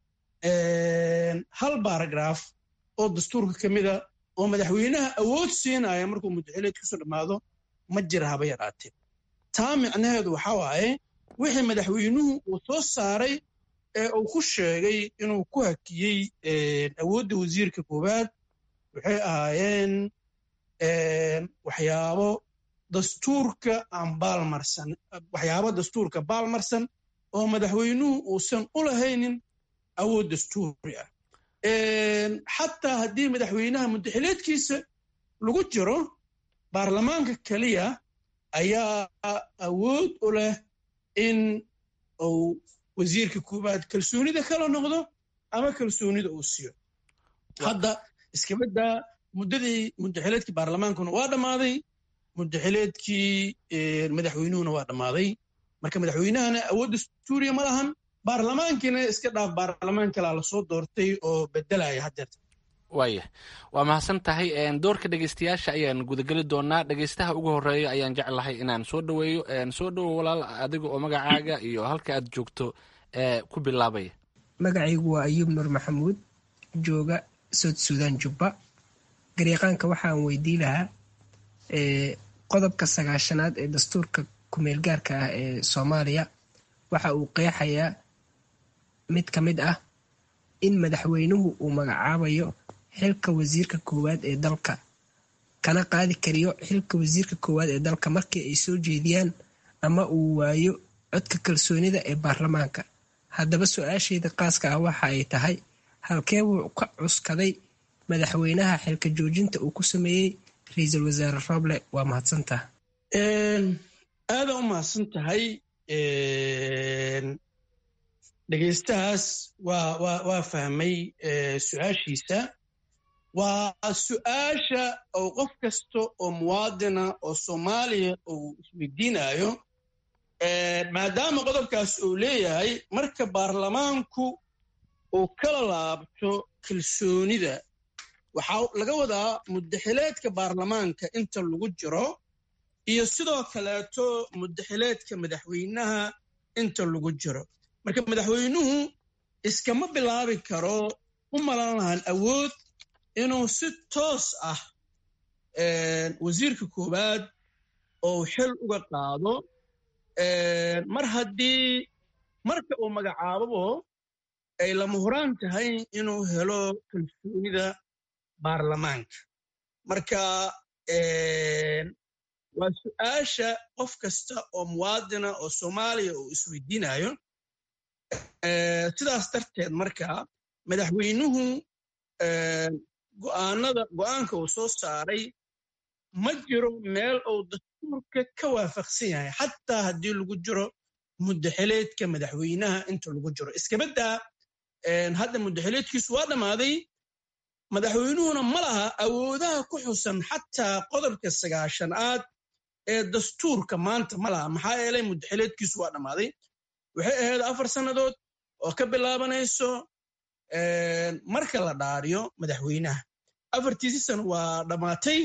hal baaragraaf oo dastuurka ka mid a oo madaxweynaha awood siinaya markuu muddaxileedkiisu dhammaado ma jira haba yaraatee taa micnaheedu waxa waaye wixii madaxweynuhu uu soo saaray ee uu ku sheegay inuu ku hakiyey awoodda wasiirka koowaad waxay ahaayeen waxyaabo dastuurka aan baalmarsan waxyaabo dastuurka baalmarsan oo madaxweynuhu uusan u lahaynin awood dastuuri ah xataa haddii madaxweynaha muddaxileedkiisa lagu jiro baarlamaanka keliya ayaa awood u leh in uu wasiirka koowaad kalsoonida kala noqdo ama kalsoonida uu siiyo hadda iskabaddaa muddadii muddaxileedkii baarlamaankuna waa dhammaaday muddaxileedkii madaxweynuhuna waa dhammaaday marka madaxweynahana awood dastuuriya ma lahan baarlamaankiina iska dhaaf baarlamaan kalaa lasoo doortay oo bedelaya haddeerta waaya waa mahadsan tahay doorka dhegeystayaasha ayaan gudageli doonaa dhegeystaha ugu horeeya ayaan jeclahay inaan soo dhoweeyo soo dhowow walaal adiga oo magacaaga iyo halka aad joogto ku bilaabaya magacaygu waa ayuub nur maxamuud jooga sood suudaan jubba garyaqaanka waxaan weydii lahaa qodobka sagaashanaad ee dastuurka kumeel gaarka ah ee soomaaliya waxa uu qeexayaa mid ka mid ah in madaxweynuhu uu magacaabayo xilka wasiirka koowaad ee dalka kana qaadi kariyo xilka wasiirka koowaad ee dalka markii ay soo jeediyaan ama uu waayo codka kalsoonida ee baarlamaanka haddaba su-aashayda qaaska ah waxa ay tahay halkee buu ka cuskaday madaxweynaha xilka joojinta uu ku sameeyey ra-iisul wasaare roble waa mahadsantaha aada u mahadsan tahay dhegeystahaas waa waa waa fahmay su-aashiisa waa su-aasha oo qof kasta oo muwaadina oo soomaaliya uu isweydiinayo maadaama qodobkaas uu leeyahay marka baarlamaanku uu kala laabto kalsoonida waxaa laga wadaa muddaxileedka baarlamaanka inta lagu jiro iyo sidoo kaleeto muddaxileedka madaxweynaha inta lagu jiro marka madaxweynuhu iskama bilaabi karo u malan lahan awood inuu si toos ah wasiirka koowaad oo xil uga qaado mar haddii marka uu magacaababo ay lama huraan tahay inuu helo kalsoonida baarlamaanka marka waa su-aasha qof kasta oo muwaadina oo soomaaliya uu isweydiinayo sidaas darteed marka madaxweynuhu go'aanada go'aanka uu soo saaray ma jiro meel uu dastuurka ka waafaqsan yahay xataa haddii lagu jiro muddaxileedka madaxweynaha inta lagu jiro iskabaddaa hadda muddaxileedkiisu waa dhammaaday madaxweynuhuna ma laha awoodaha ku xusan xataa qodobka sagaashanaad ee dastuurka maanta ma laha maxaa yeelay muddaxileedkiisu waa dhammaaday waxay ahayd afar sannadood oo ka bilaabanayso marka la dhaariyo madaxweynaha afartiisi sano waa dhammaatay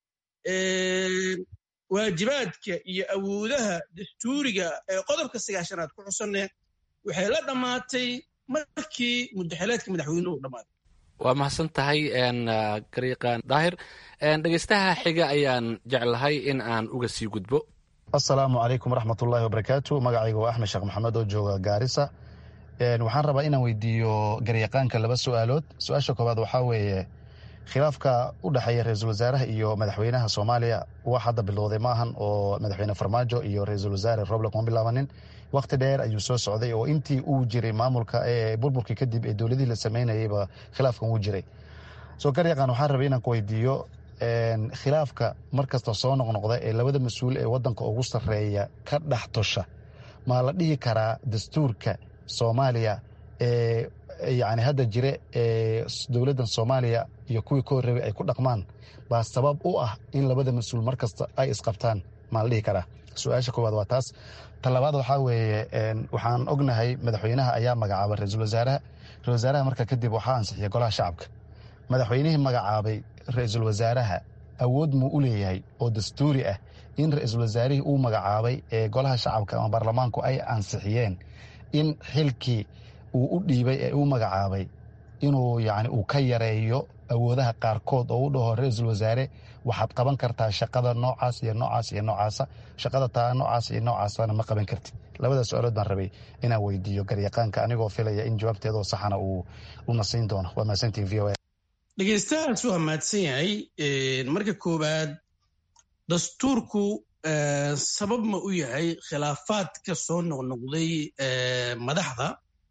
waajibaadka iyo awoodaha dastuuriga ee qodobka sagaashanaad ku xusanne waxay la dhammaatay markii muddaxileedka madaxweynuhu dhammaaday waa mahadsan tahay gariiqaan daahir dhegeystaha xiga ayaan jeclahay in aan uga sii gudbo assalaamu calaykum waraxmatullaahi wabarakaatu magacayga waa axmed sheekh maxamed oo jooga gaarisa waxaan rabaa inaan weydiiyo garyaqaanka laba su-aalood su-aasha koowaad waxaa weeye khilaafka u dhexeeya ra-iisul wasaaraha iyo madaxweynaha soomaaliya wax hadda bilowday maahan oo madaxweyne farmaajo iyo ra-iisul wasaare roble kuma bilaabanin wakhti dheer ayuu soo socday oo intii uu jiray maamulka burburkii kadib ee dowladihii la sameynayayba khilaafkan wuu jiray soo garyaqaan waxaan rabay inaan ku weydiiyo khilaafka markasta soo noqnoqda ee labada mas-uul ee wadanka ugu sarreeya ka dhex tosha maa la dhihi karaa dastuurka soomaaliya ee yani hadda jire ee dowladdan soomaaliya iyo kuwii ka horreebay ay ku dhaqmaan baa sabab u ah in labada mas-uul mar kasta ay isqabtaan maa la dhihi karaa su-aasha koowaad waa taas talabaad waxaa weeye waxaan ognahay madaxweynaha ayaa magacaabay ra-iisul wasaaraha ra-isul wasaaraha marka kadib waxaa ansixiyay golaha shacabka madaxweynihii magacaabay ra-iisul wasaaraha awood muu u leeyahay oo dastuuri ah in ra-iisul wasaarihii uu magacaabay ee golaha shacabka ama baarlamaanku ay ansixiyeen in xilkii uu u dhiibay ee uu magacaabay inuu yani uu ka yareeyo awoodaha qaarkood oo u dhaho ra-iisul wasaare waxaad qaban kartaa shaqada noocaas iyo noocaas iyo noocaasa shaqada taa noocaas iyo noocaasana ma qaban kartid labada su-aalood baan rabay inaan weydiiyo garyaqaanka anigoo filaya in jawaabteedoo saxana uu una siin doono waa mahadsantiin v o a dhegeystahaas waa mahadsan yahay marka koowaad dastuurku sabab ma u yahay khilaafaadka soo noqnoqday madaxda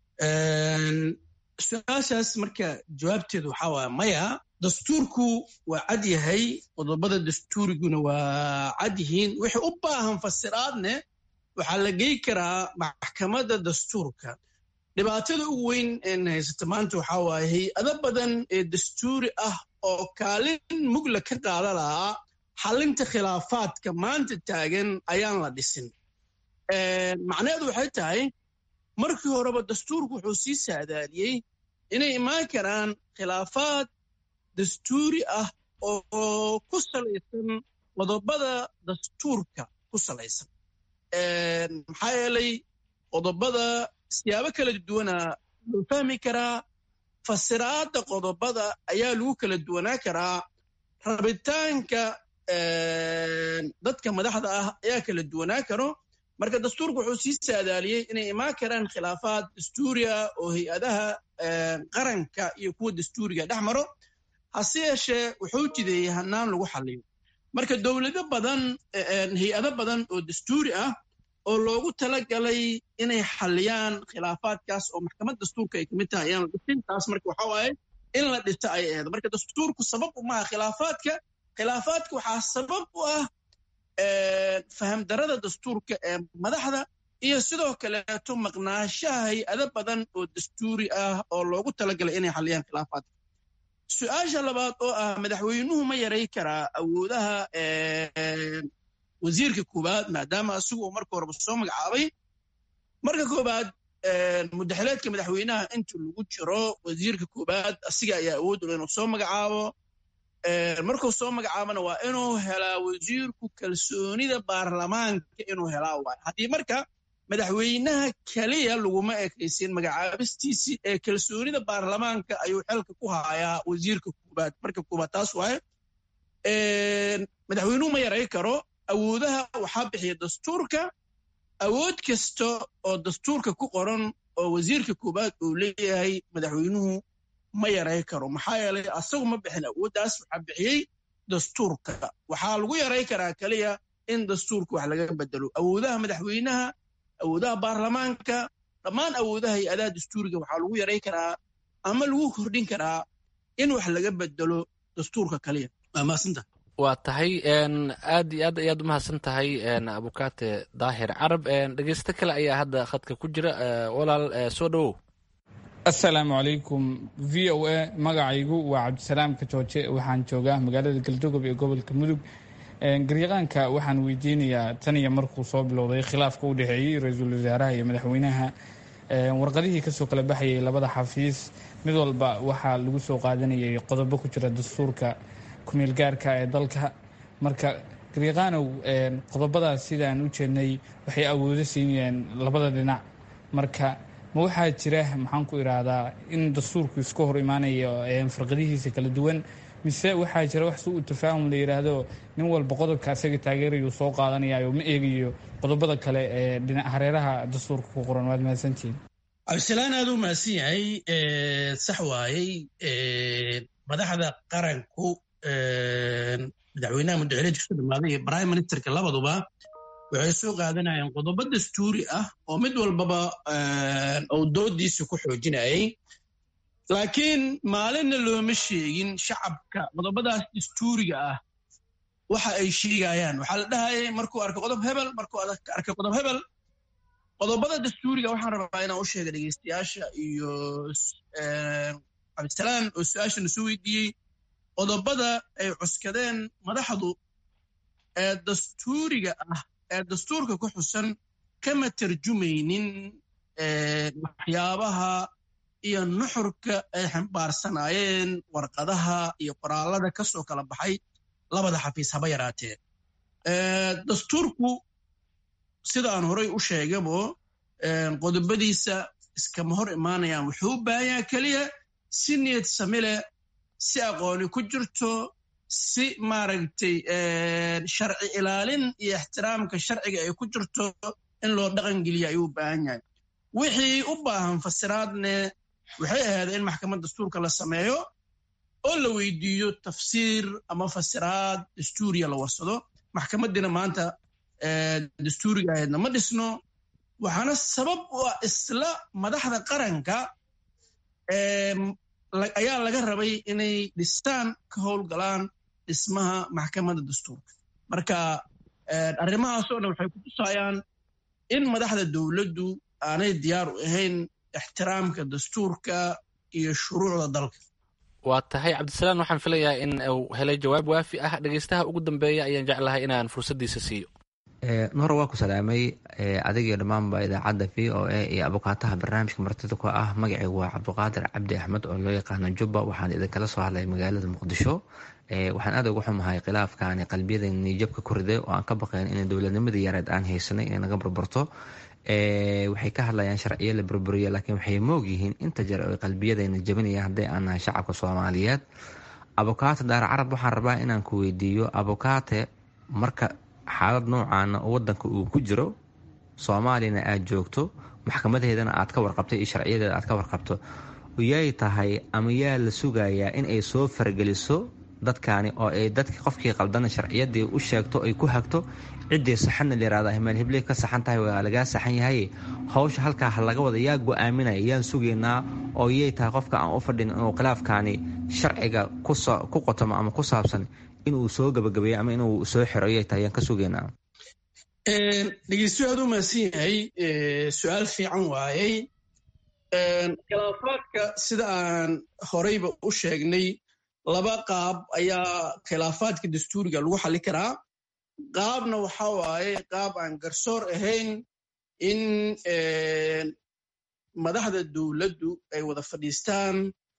su-aashaas marka jawaabteedu waxaa waaya maya dastuurku waa cad yahay qodobada dastuuriguna waa cad yihiin wixii u baahan fasiraadne waxaa la gey karaa maxkamadda dastuurka dhibaatada ugu weyn een haysata maanta waxaa waaye hay-ado badan ee dastuuri ah oo kaalin mugla ka qaada lahaa xallinta khilaafaadka maanta taagan ayaan la dhisin macnaheedu waxay tahay markii horeba dastuurku wuxuu sii saadaadiyey inay imaan karaan khilaafaad dastuuri ah oo ku salaysan qodobada dastuurka ku salaysan maxaa yeelay qodobada siyaabo kala duwana loo fahmi karaa fasiraadda qodobada ayaa lagu kala duwanaa karaa rabitaanka dadka madaxda ah ayaa kala duwanaa karo marka dastuurku wuxuu sii saadaaliyey inay imaan karaan khilaafaad dastuuriya oo hay-adaha qaranka iyo kuwa dastuuriga dhex maro hase yeeshee wuxuu jideeyey hanaan lagu xaliyo marka dowlado badan hay-ado badan oo dastuuri ah oo loogu talagalay inay xaliyaan khilaafaadkaas oo maxkamad dastuurka ay kamid tahay ayaan la dhisin taas marka waxa waaye in la dhito ay ahayd marka dastuurku sabab umaha khilaafaadka khilaafaadka waxaa sabab u ah fahamdarada dastuurka ee madaxda iyo sidoo kaleeto maqnaashaha hay-ado badan oo dastuuri ah oo loogu talagalay inay xaliyaan khilaafaadka su-aasha labaad oo ah madaxweynuhu ma yaray karaa awoodaha wasiirka koowaad maadaama asigu uu marka horeba soo magacaabay marka koowaad mudaxileedka madaxweynaha inta lagu jiro wasiirka koowaad asiga ayaa awood ula inuu soo magacaabo markuu soo magacaabana waa inuu helaa wasiirku kalsoonida baarlamaanka inuu helaa waay haddii marka madaxweynaha keliya laguma ekaysin magacaabistiisii ee kalsoonida baarlamaanka ayuu xelka ku hayaa wasiirka koowaad marka koowaad taas waaye madaxweynuhu ma yaray karo awoodaha waxaa bixiya dastuurka awood kasta oo dastuurka ku qoran oo wasiirka koowaad uu leeyahay madaxweynuhu ma yaray karo maxaa yeelay asagu ma bixin awooddaas waxaa bixiyey dastuurka waxaa lagu yaray karaa keliya in dastuurka wax laga bedelo awoodaha madaxweynaha awoodaha baarlamaanka dhammaan awoodaha hay-adaha dastuuriga waxaa lagu yaray karaa ama lagu kordhin karaa in wax laga bedelo dastuurka kaliya waa mahadsanta waa tahay aad iyo aad ayaad umahadsan tahay abukaate daahir carab dhegeysto kale ayaa hadda khadka ku jira walaal soo dhowow assalaamu calaykum v o a magacaygu waa cabdisalaam kajooje waxaan joogaa magaalada galdogob ee gobolka mudug garyaqaanka waxaan weydiinayaa tan iyo markuu soo bilowday khilaafka u dhexeeyey ra-iisul wasaaraha iyo madaxweynaha warqadihii kasoo kala baxayay labada xafiis mid walba waxaa lagu soo qaadanayay qodobo ku jira dastuurka kumeel gaarka ee dalka marka garyaqaanow qodobadaas sidaan u jeednay waxay awoodo siinayeen labada dhinac marka ma waxaa jira maxaan ku idhaahdaa in dastuurku iska hor imaanayo farqadihiisa kala duwan mise waxaa jira wax su-u tafaahum la yidhaahdo nin walba qodobka asaga taageerayuu soo qaadanayayo ma eegayo qodobada kale ee dhinac hareeraha dastuurka ku qoran waad mahadsantihiin cabdisalaan aad u mahadsan yahay sax waayey madaxda qaranku madaxweynaha muddaxileedka soo dhamaaday iyo prime ministerka labaduba waxay soo qaadanayeen qodobo dastuuri ah oo mid walbaba uu doodiisa ku xoojinayay laakiin maalinna looma sheegin shacabka qodobadaas dastuuriga ah waxa ay sheegayaan waxaa la dhahayay markuu arko qodob hebel markuu arko qodob hebel qodobada dastuuriga waxaan rabaa inaan u sheega dhegeystayaasha iyo cabdisalaan oo su-aashana soo weydiiyey qodobada ay cuskadeen madaxdu ee dastuuriga ah ee dastuurka ku xusan kama tarjumaynin waxyaabaha iyo nuxurka ay xambaarsanaayeen warqadaha iyo qoraalada ka soo kala baxay labada xafiis haba yaraatee dastuurku sida aan horay u sheegabo qodobadiisa iskama hor imaanayaan wuxuu u baahanyaa keliya si niyad sami leh si aqooni ku jirto si maaragtay sharci ilaalin iyo ixtiraamka sharciga ay ku jirto in loo dhaqangeliya ayuu u baahan yahay wixii u baahan fasiraadne waxay ahayd in maxkamad dastuurka la sameeyo oo la weydiiyo tafsiir ama fasiraad dastuuriya la warsado maxkamadiina maanta dastuuriga ahaydna ma dhisno waxaana sabab u ah isla madaxda qaranka ayaa laga rabay inay dhistaan ka howlgalaan dhismaha maxkamadda dastuurka marka arrimahaasoo dhan waxay ku tusayaan in madaxda dowladdu aanay diyaar u ahayn ixtiraamka dastuurka iyo shuruucda dalka waa tahay cabdisalaan waxaan filayaa in uu helay jawaab waafi ah dhegeystaha ugu dambeeya ayaan jeclahay inaan fursaddiisa siiyo nuhor waa ku salaamay adigio dhammaanba idaacadda v o a iyo abukaataha barnaamijka martida ku ah magacaygu waa cabdiqaadir cabdi axmed oo loo yaqaano jubba waxaan idinkala soo hadlay magaalada muqdisho waxaan aad uga xumahay khilaafkaani qalbiyada niijabka ku riday oo aan ka baqayn in dowladnimadii yareed aan haysanay inay naga burburto waxay ka hadlayaan sharciyo la burburiya laakiin waxay moog yihiin inta jeer oy qalbiyadayna jabinayaan hadday aan nahay shacabka soomaaliyeed abukaate daar carab waxaan rabaa inaan ku weydiiyo abukaate marka xaalad noocaana oo wadanka uu ku jiro soomaaliyana aad joogto maxkamadaheedana aad ka warqabtay iyo sharciyadeeda aad ka warqabto yay tahay ama yaa la sugayaa in ay soo fargeliso dadkaani oo ay dadki qofkii qaldana sharciyadii u sheegto ay ku hagto ciddii saxanna layirahda himaan hibley ka saxan tahay waa lagaa saxan yahay howsha halkaa ha laga wada yaa go-aaminaya yaan sugaynaa oo yay tahay qofka aan u fadhin inuu khilaafkaani sharciga ku qotomo ama ku saabsan inuu soo gabagabeeyo ama inuu soo xiro yay tahay yaan ka sugaynaa dhegeystu aad u mahadsan yahay su-aal fiican waayey khilaafaadka sida aan horeyba u sheegnay laba qaab ayaa khilaafaadka dastuuriga lagu xalli karaa qaabna waxa waaye qaab aan garsoor ahayn in madaxda dowladdu ay wada fadhiistaan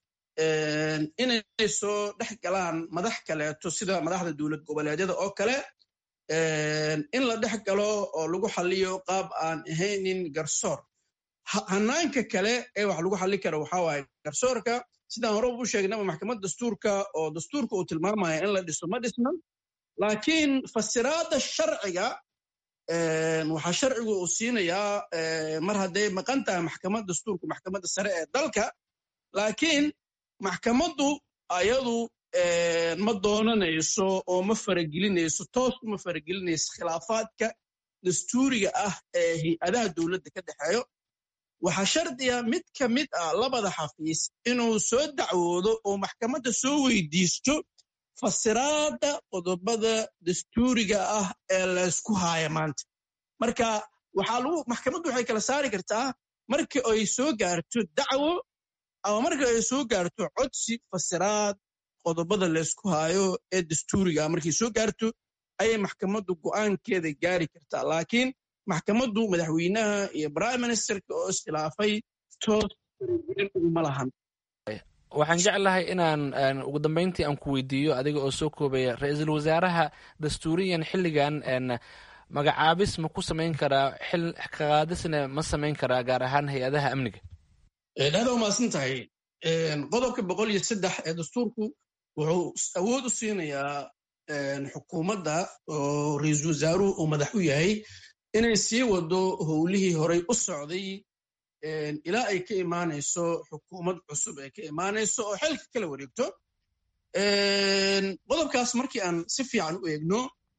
inay soo dhex galaan madax kaleeto sida madaxda dowlad goboleedyada oo kale in la dhex galo oo lagu xalliyo qaab aan ahaynin garsoor hanaanka kale ee wax lagu xalli karo waxa waaye garsoorka sidaan horeba u sheegnaba maxkamad dastuurka oo dastuurka uu tilmaamaya in la dhiso ma dhisna laakiin fasiraadda sharciga waxaa sharcigu uu siinayaa mar hadday maqan tahay maxkamad dastuurku maxkamadda sare ee dalka laakiin maxkamaddu ayadu ma doonanayso oo ma faragelinayso toos uma faragelinayso khilaafaadka dastuuriga ah ee hay-adaha dowladda ka dhexeeyo waxaa shardiga mid ka mid ah labada xafiis inuu soo dacwoodo oo maxkamadda soo weydiisto fasiraadda qodobada dastuuriga ah ee laysku haaya maanta marka waxaa lagu maxkamaddu waxay kala saari kartaa marka ay soo gaarto dacwo ama marka ay soo gaarto codsi fasiraad qodobada laysku haayo ee dastuuriga ah markay soo gaarto ayay maxkamaddu go'aankeeda gaari kartaa laakiin maxkamaddu madaxweynaha iyo prime ministerka oo iskhilaafay toos uma lahan waxaan jeclahay inaan ugu dambeyntii aan ku weydiiyo adiga oo soo koobaya ra-iisul wasaaraha dastuuriyan xilligan magacaabis ma ku samayn karaa xil kaqaadisna ma samayn karaa gaar ahaan hay-adaha amniga aada umaasan tahay qodobka boqol iyo saddex ee dastuurku wuxuu awood u siinayaa xukuumadda oo ra-iisul wasaaruhu uu madax u yahay inay sii wado howlihii horey u socday ilaa ay ka imaanayso xukuumad cusub ay ka imaanayso oo xilka kala wareegto qodobkaas markii aan si fiican u eegno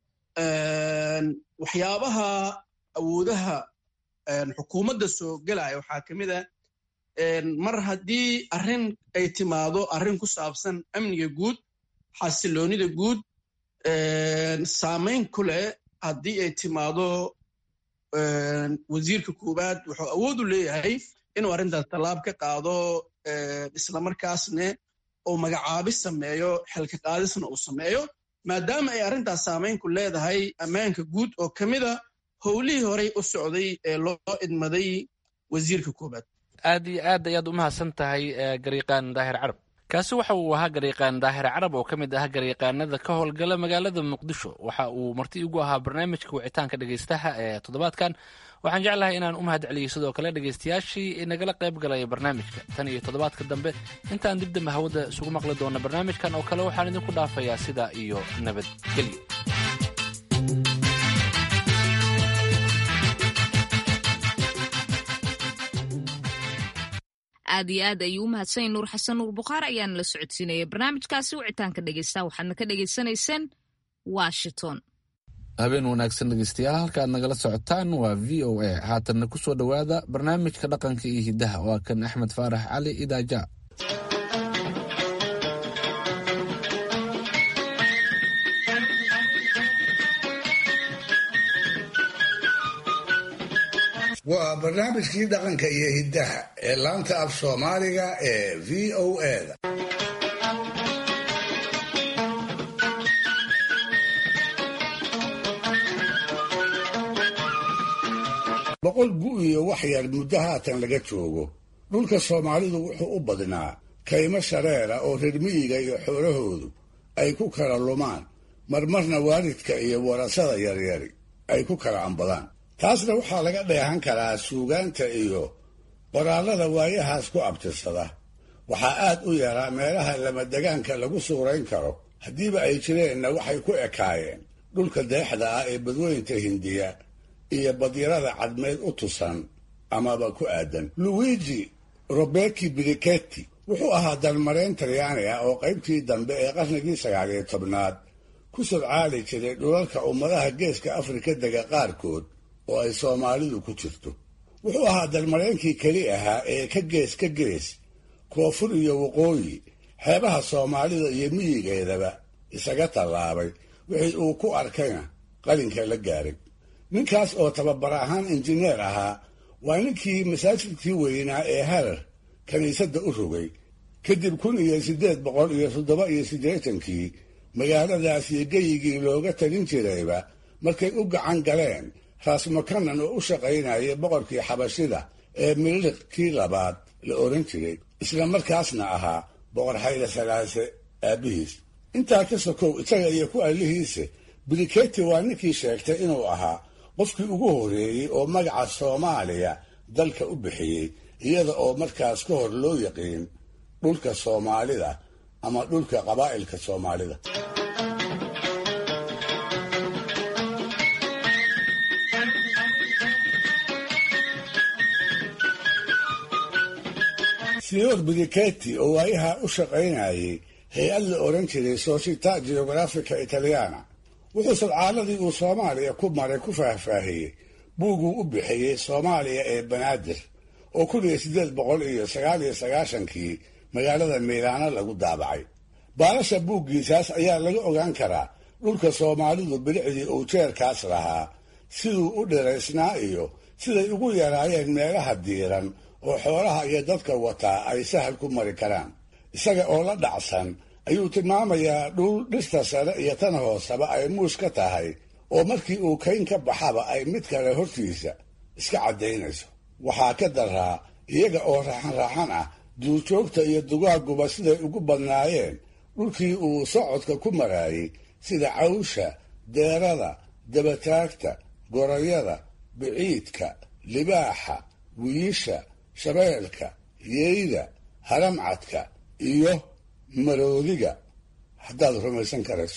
waxyaabaha awoodaha xukuumadda soo gelaya waxaa ka mid a mar haddii arrin ay timaado arrin ku saabsan amniga guud xasiloonida guud saamayn ku leh haddii ay timaado wasiirka koowaad wuxuu awood u leeyahay inuu arrintaas tallaab ka qaado islamarkaasne uu magacaabis sameeyo xilka qaadisna uu sameeyo maadaama ay arrintaas saamayn ku leedahay ammaanka guud oo ka mida howlihii horey u socday ee loo idmaday wasiirka koowaad aad iyo aad ayaad u mahadsan tahay gariiqaan daahir carab kaasi waxa uu ahaa gariiqaan daahir carab oo ka mid ah gariiqaanada ka howlgala magaalada muqdisho waxa uu marti igu ahaa barnaamijka wicitaanka dhegeystaha ee toddobaadkan waxaan jeclahay inaan u mahad celiyey sidoo kale dhegeystayaashii nagala qayb galaya barnaamijka tan iyo toddobaadka dambe intaan dib dambe hawada isugu maqli doona barnaamijkan oo kale waxaan idinku dhaafayaa sidaa iyo nabadgelyo aad iyo aad ayuu u mahadsan nuur xasan nuur bukhaar ayaana la socodsiinaya barnaamijkaasi wicitaanka dhegeysta waxaadna ka dhegeysanayseen washington habeen wanaagsan dhegeystayaal halka aad nagala socotaan waa v o a haatanna ku soo dhowaada barnaamijka dhaqanka iyo hiddaha waa kan axmed faarax cali idaaja waa barnaamijkii dhaqanka iyo hiddaha ee laanta af soomaaliga ee v o eda boqol gu iyo wax yar muddo haatan laga joogo dhulka soomaalidu wuxuu u badnaa kaymo shareera oo reer miyiga iyo xoolahoodu ay ku kala lumaan marmarna waalidka iyo warasada yaryari ay ku kala ambadaan taasna waxaa laga dheehan karaa suugaanta iyo qoraallada waayahaas ku abtirsada waxaa aad u yaraa meelaha lamadegaanka lagu suurayn karo haddiiba ay jireenna waxay ku ekaayeen dhulka deexda ah ee badweynta hindiya iyo badyarada cadmeed u tusan amaba ku aadan luigi roberti briketti wuxuu ahaa dalmareen talyaani ah oo qaybtii dambe ee qarnigii sagaaliyo tobnaad ku sodcaali jiray dhulalka ummadaha geeska afrika dega qaarkood oo ay soomaalidu ku jirto wuxuu ahaa dalmareenkii keli ahaa ee ka gees ka gees koonfur iyo waqooyi xeebaha soomaalida iyo miyigeedaba isaga tallaabay wixii uu ku arkayna qalinka la gaaray ninkaas oo tababar ahaan injineer ahaa waa ninkii masaajidkii weynaa ee harar kiniisadda u rogay kadib kun iyo siddeed boqol iyo toddoba iyo siddeetankii magaaladaas iyo geyigii looga talin jirayba markay u gacan galeen raasmakanan oo u shaqaynayay boqorkii xabashida ee miliq kii labaad la oran jiray isla markaasna ahaa boqor xayla salaase aabbihiis intaa ka sokow isaga iyo ku allihiise briketi waa ninkii sheegtay inuu ahaa qofkii ugu horreeyey oo magaca soomaaliya dalka u bixiyey iyada oo markaas ka hor loo yaqiin dhulka soomaalida ama dhulka qabaa'ilka soomaalida sior briketi oo waayaha u shaqaynayay hay-ad la odhan jiray società geografica italiana wuxuu sadcaaladii uu soomaaliya ku maray ku faahfaahiyey buuguu u bixiyey soomaaliya ee banaadir oo kun iyo siddeed boqol iyo sagaal iyo sagaashankii magaalada miilaano lagu daabacay baalasha buuggiisaas ayaa laga ogaan karaa dhulka soomaalidu bilicdii uu jeerkaas lahaa siduu u dhiraysnaa iyo siday ugu yaraayeen meelaha diiran oo xoolaha iyo dadka wataa ay sahal ku mari karaan isaga oo la dhacsan ayuu tilmaamayaa dhul dhirta sare iyo tan hooseba ay muus ka tahay oo markii uu kayn ka baxaba ay mid kale hortiisa iska caddaynayso waxaa ka daraa iyaga oo raaxan raaxan ah duurjoogta iyo dugaaguba siday ugu badnaayeen dhulkii uu socodka ku maraayey sida cawsha deerada dabataagta gorayada biciidka libaaxa wiisha shabeelka yeyda haramcadka iyo maroodiga haddaad rumaysan karayso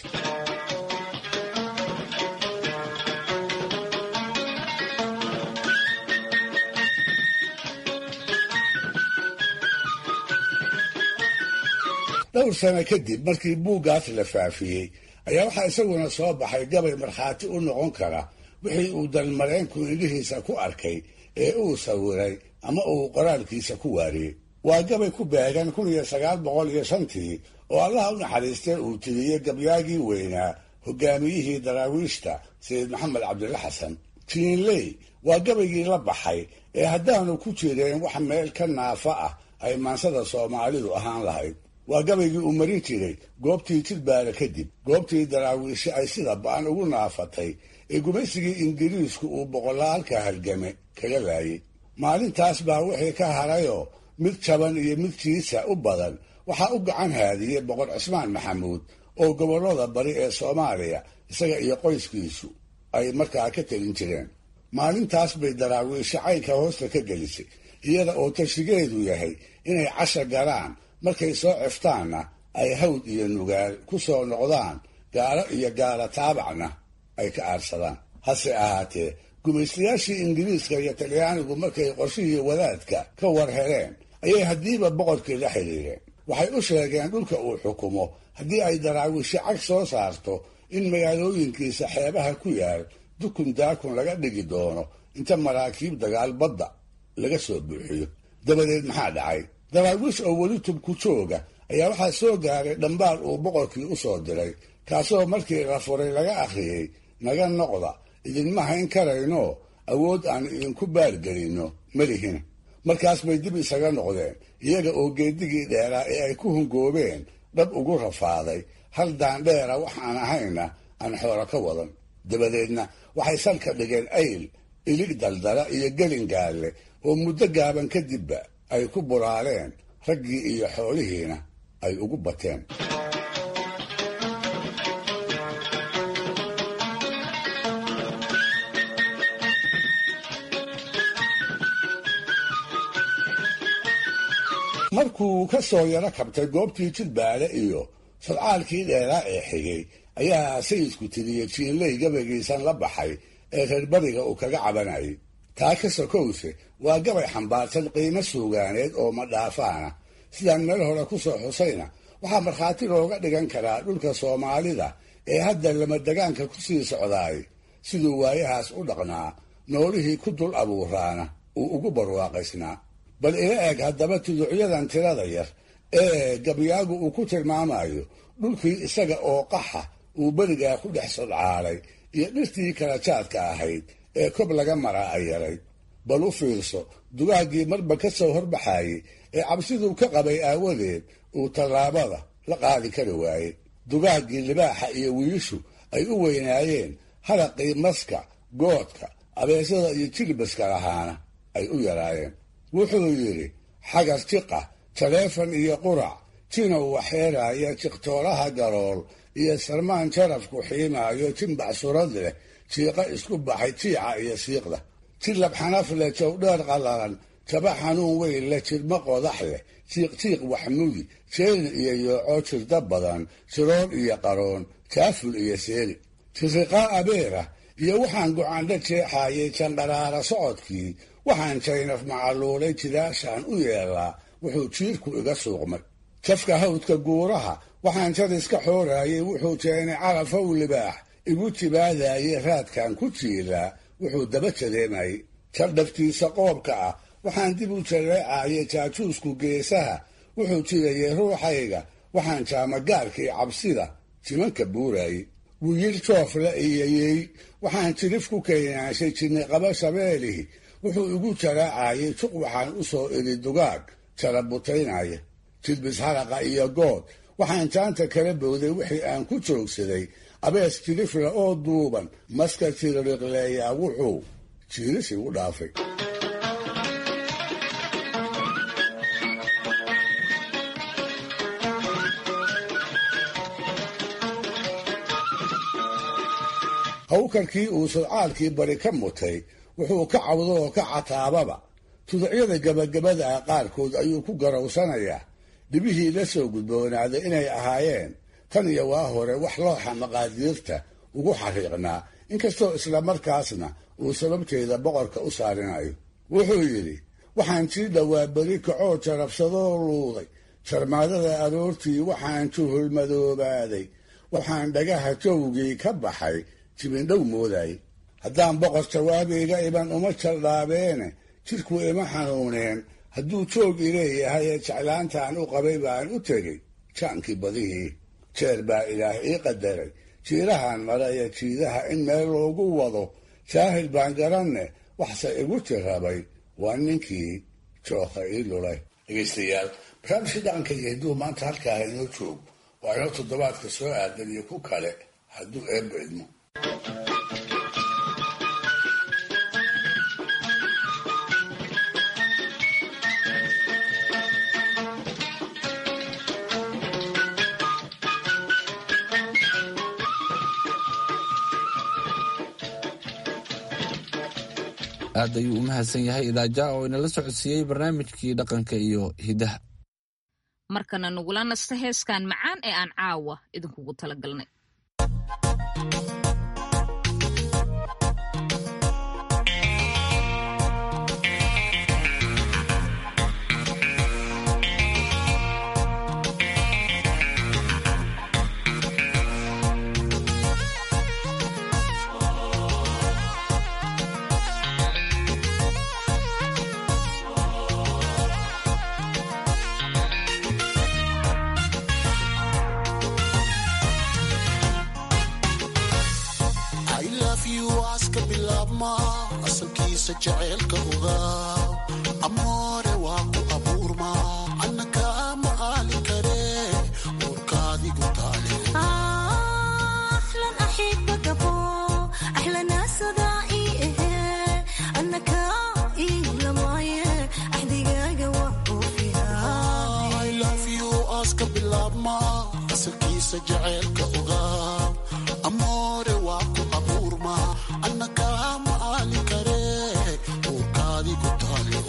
dhowr sano kadib markii buuggaas la faafiyey ayaa waxaa isaguna soo baxay gabay markhaati u noqon kara wixii uu dalmareenku indhihiisa ku arkay ee uu sawiray ama uu qoraalkiisa ku waariyey waa gabay ku beegan kun iyo sagaal boqol iyo shantii oo allaha u naxariistay uu tiriyey gabyaagii weynaa hogaamiyihii daraawiishta sayid maxamed cabdilla xasan jiinley waa gabaygii la baxay ee haddaanu ku jireen wax meel ka naafa ah ay maansada soomaalidu ahaan lahayd waa gabaygii uu marin jiray goobtii jidbaale kadib goobtii daraawiishe ay sida ba'an ugu naafatay ee gumaysigii ingiriisku uu boqolaalka halgame kaga laayay maalintaas baa wixii ka harayoo mid jaban iyo mid jiisa u badan waxaa u gacan haadiyey boqor cismaan maxamuud oo gobollada bari ee soomaaliya isaga iyo qoyskiisu ay markaa ka telin jireen maalintaas bay daraawiishe caynka hoosta ka gelisay iyada oo tashigeedu yahay inay casha galaan markay soo ciftaanna ay hawd iyo nugaal ku soo noqdaan gaalo iyo gaala taabacna ay ka aarsadaan hase ahaatee gumaystayaashii ingiriiska iyo talyaanigu markay qorshihii wadaadka ka war heleen ayay haddiiba boqorkii la xidhiireen waxay u sheegeen dhulka uu xukumo haddii ay daraawiishe cag soo saarto in magaalooyinkiisa xeebaha ku yaal dukun daakun laga dhigi doono inta maraakiib dagaal badda laga soo buuxiyo dabadeed maxaa dhacay daraawiish oo weli tubku jooga ayaa waxaa soo gaaray dhambaal uu boqorkii u soo diray kaasoo markii la furay laga akhriyey naga noqda idinma hayn karayno awood aan idinku baargelinno malihina markaas bay dib isaga noqdeen iyaga oo geedigii dheeraa ee ay ku hungoobeen dhab ugu rafaaday hal daandheera waxaan ahayna aan xoolo ka wadan dabadeedna waxay salka dhigeen ayl ilig daldala iyo gelingaalle oo muddo gaaban kadibba ay ku buraaleen raggii iyo xoolihiina ay ugu bateen markuu ka soo yaro kabtay goobtii jidbaale iyo sodcaalkii dheeraa ee xigay ayaa sayidku tiriyey jiinley gabaygiisan la baxay ee reer bariga uu kaga cabanayay taa ka sokowse waa gabay xambaarsan qiimo suugaaneed oo madhaafaana sidaan meel hore ku soo xusayna waxaa markhaati looga dhigan karaa dhulka soomaalida ee hadda lamadegaanka ku sii socdaay siduu waayahaas u dhaqnaa noolihii ku dul abuuraana uu ugu barwaaqaysnaa bal ila eeg haddaba tuducyadan tirada yar ee gabyaagu uu ku tilmaamayo dhulkii isaga oo qaxa uu berigaa ku dhex sodcaalay iyo dhirtii kala jaadka ahayd ee kob laga maraa ay yaray bal u fiirso dugaaggii marba ka soo horbaxaayey ee cabsiduu ka qabay aawadeed uu tallaabada la qaadi kari waayey dugaaggii libaaxa iyo wiishu ay u weynaayeen haraqii maska goodka abeesada iyo jilbaska lahaana ay u yaraayeen wuxuu yidhi xagar jiqa taleefan iyo qurac jinow waxeeraaya jiqtoolaha garool iyo sarmaan jarafku xiimaayo jimbac surad leh jiiqa isku baxay jiica iyo siiqda jilab xanaf leh jawdheer qallalan jaba xanuun weyn leh jirmo qodax leh jiiqjiiq waxmudi jeelin iyo yooco jirda badan jiroon iyo qaroon jaaful iyo seeli jiriqaa abeera iyo waxaan gocaandha jeexaayay jandharaara socodkii waxaan jaynaf macaluulay jidaashaan u yeelaa wuxuu jiirku iga suuqmay jafka hawdka guuraha waxaan jadiska xooraayay wuxuu jeenay carafow libaax igu jibaadaayay raadkan ku jiilaa wuxuu daba jadeemayay jaldhaftiisa qoobka ah waxaan dib u jaleecaayay jaajuusku geesaha wuxuu jirayay ruuxayga waxaan jaamagaarkii cabsida jimanka buuraayey wiyir joofle iyayey waxaan jirif ku keenaashay jinni qaba shabeelihi wuxuu igu jaraacayay juq waxaan u soo iri dugaag jarabutaynaya jilbis haraqa iyo good waxaan jaanta kala bowday wixii aan ku joogsaday abees jirifla oo duuban maska jiririqleeyaa wuxuu jiiris igu dhaafay hawkarkii uu sodcaalkii bari ka mutay wuxuu ka cawdo oo ka cataababa tuducyada gabagabada ah qaarkood ayuu ku garowsanayaa dhibihii la soo gudboonaaday inay ahaayeen tan iyo waa hore wax looxa maqaadiirta ugu xariiqnaa inkastoo islamarkaasna uu sababteeda boqorka u saarinayo wuxuu yidhi waxaan sii dhowaa beri kacoo jarabsadoo luuday jarmaadada aroortii waxaan juhulmadoobaaday waxaan dhagaha jawgii ka baxay jibindhow mooday haddaan boqor jawaabayga iban uma jaldhaabeene jidhku ima xanuuneen hadduu joog ileeyahay ee jeclaantaan u qabay baan u tegey jaankii badihii jeer baa ilaah ii qadaray jiirahan mara iyo jiidaha in meel loogu wado jaahil baan garanne waxse igu jirrabay waa ninkii jooka ii lulay dhegaystayaal barnaamijkii dhaqanka iyo hidduu maanta halkaa inoo joog waa inoo toddobaadka soo aadan iyo ku kale hadduu eebba idmo aad ayuu u mahadsan yahay idaaja oo inala socodsiiyey barnaamijkii dhaqanka iyo hiddaha markana nagula nasta heeskan macaan ee aan caawa idinkugu talagalnay asalkiisa jaceylka ogaaw amoore waa ku abuurma anna kaama aali kare uurkaadigu taale aska bilaabma asalkiisa jaceylka ogaaw amoore waa ku abuurma anna kaama aali kare uurkaadigu taale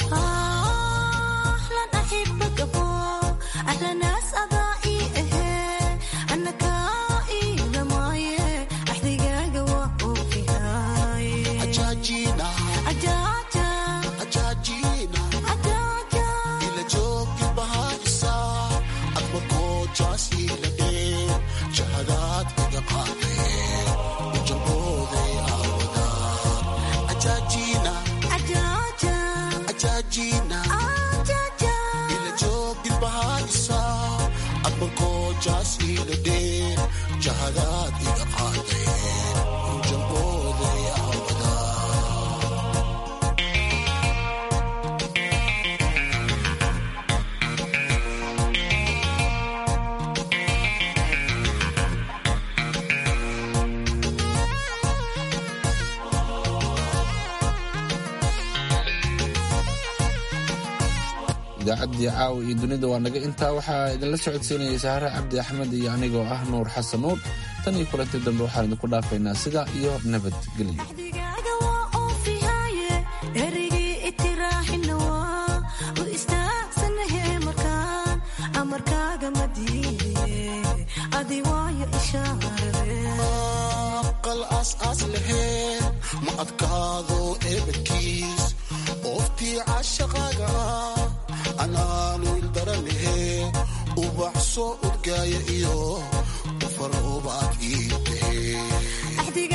jahadaad iga qaadeen jabooday idaacaddii caawa iyo dunida waa naga intaa waxaa idinla socodsiinayay sahare cabdi axmed iyo anigoo ah nuur xasan nuur tan iyo kulanti dambe waxaan idinku dhaafaynaa sidaa iyo nabadgelyo qal aas laheen ma adkaado eebadkiis ooftii cashaqaaga anaanu ildaranahe ubax soo udgaaya iyo ufaroobaad ii tahe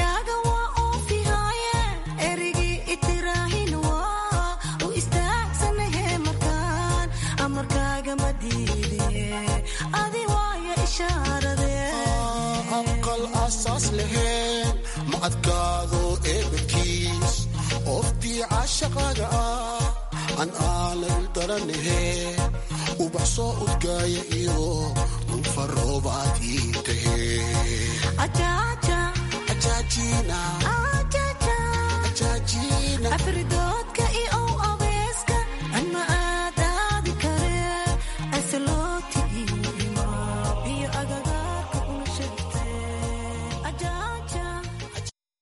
aqal aasaas laheen ma adkaado eebadkiis ooftii cashaqaaga ah an aanan daranahe ubax soo udgaaya iyo ufaroobaad ii tahe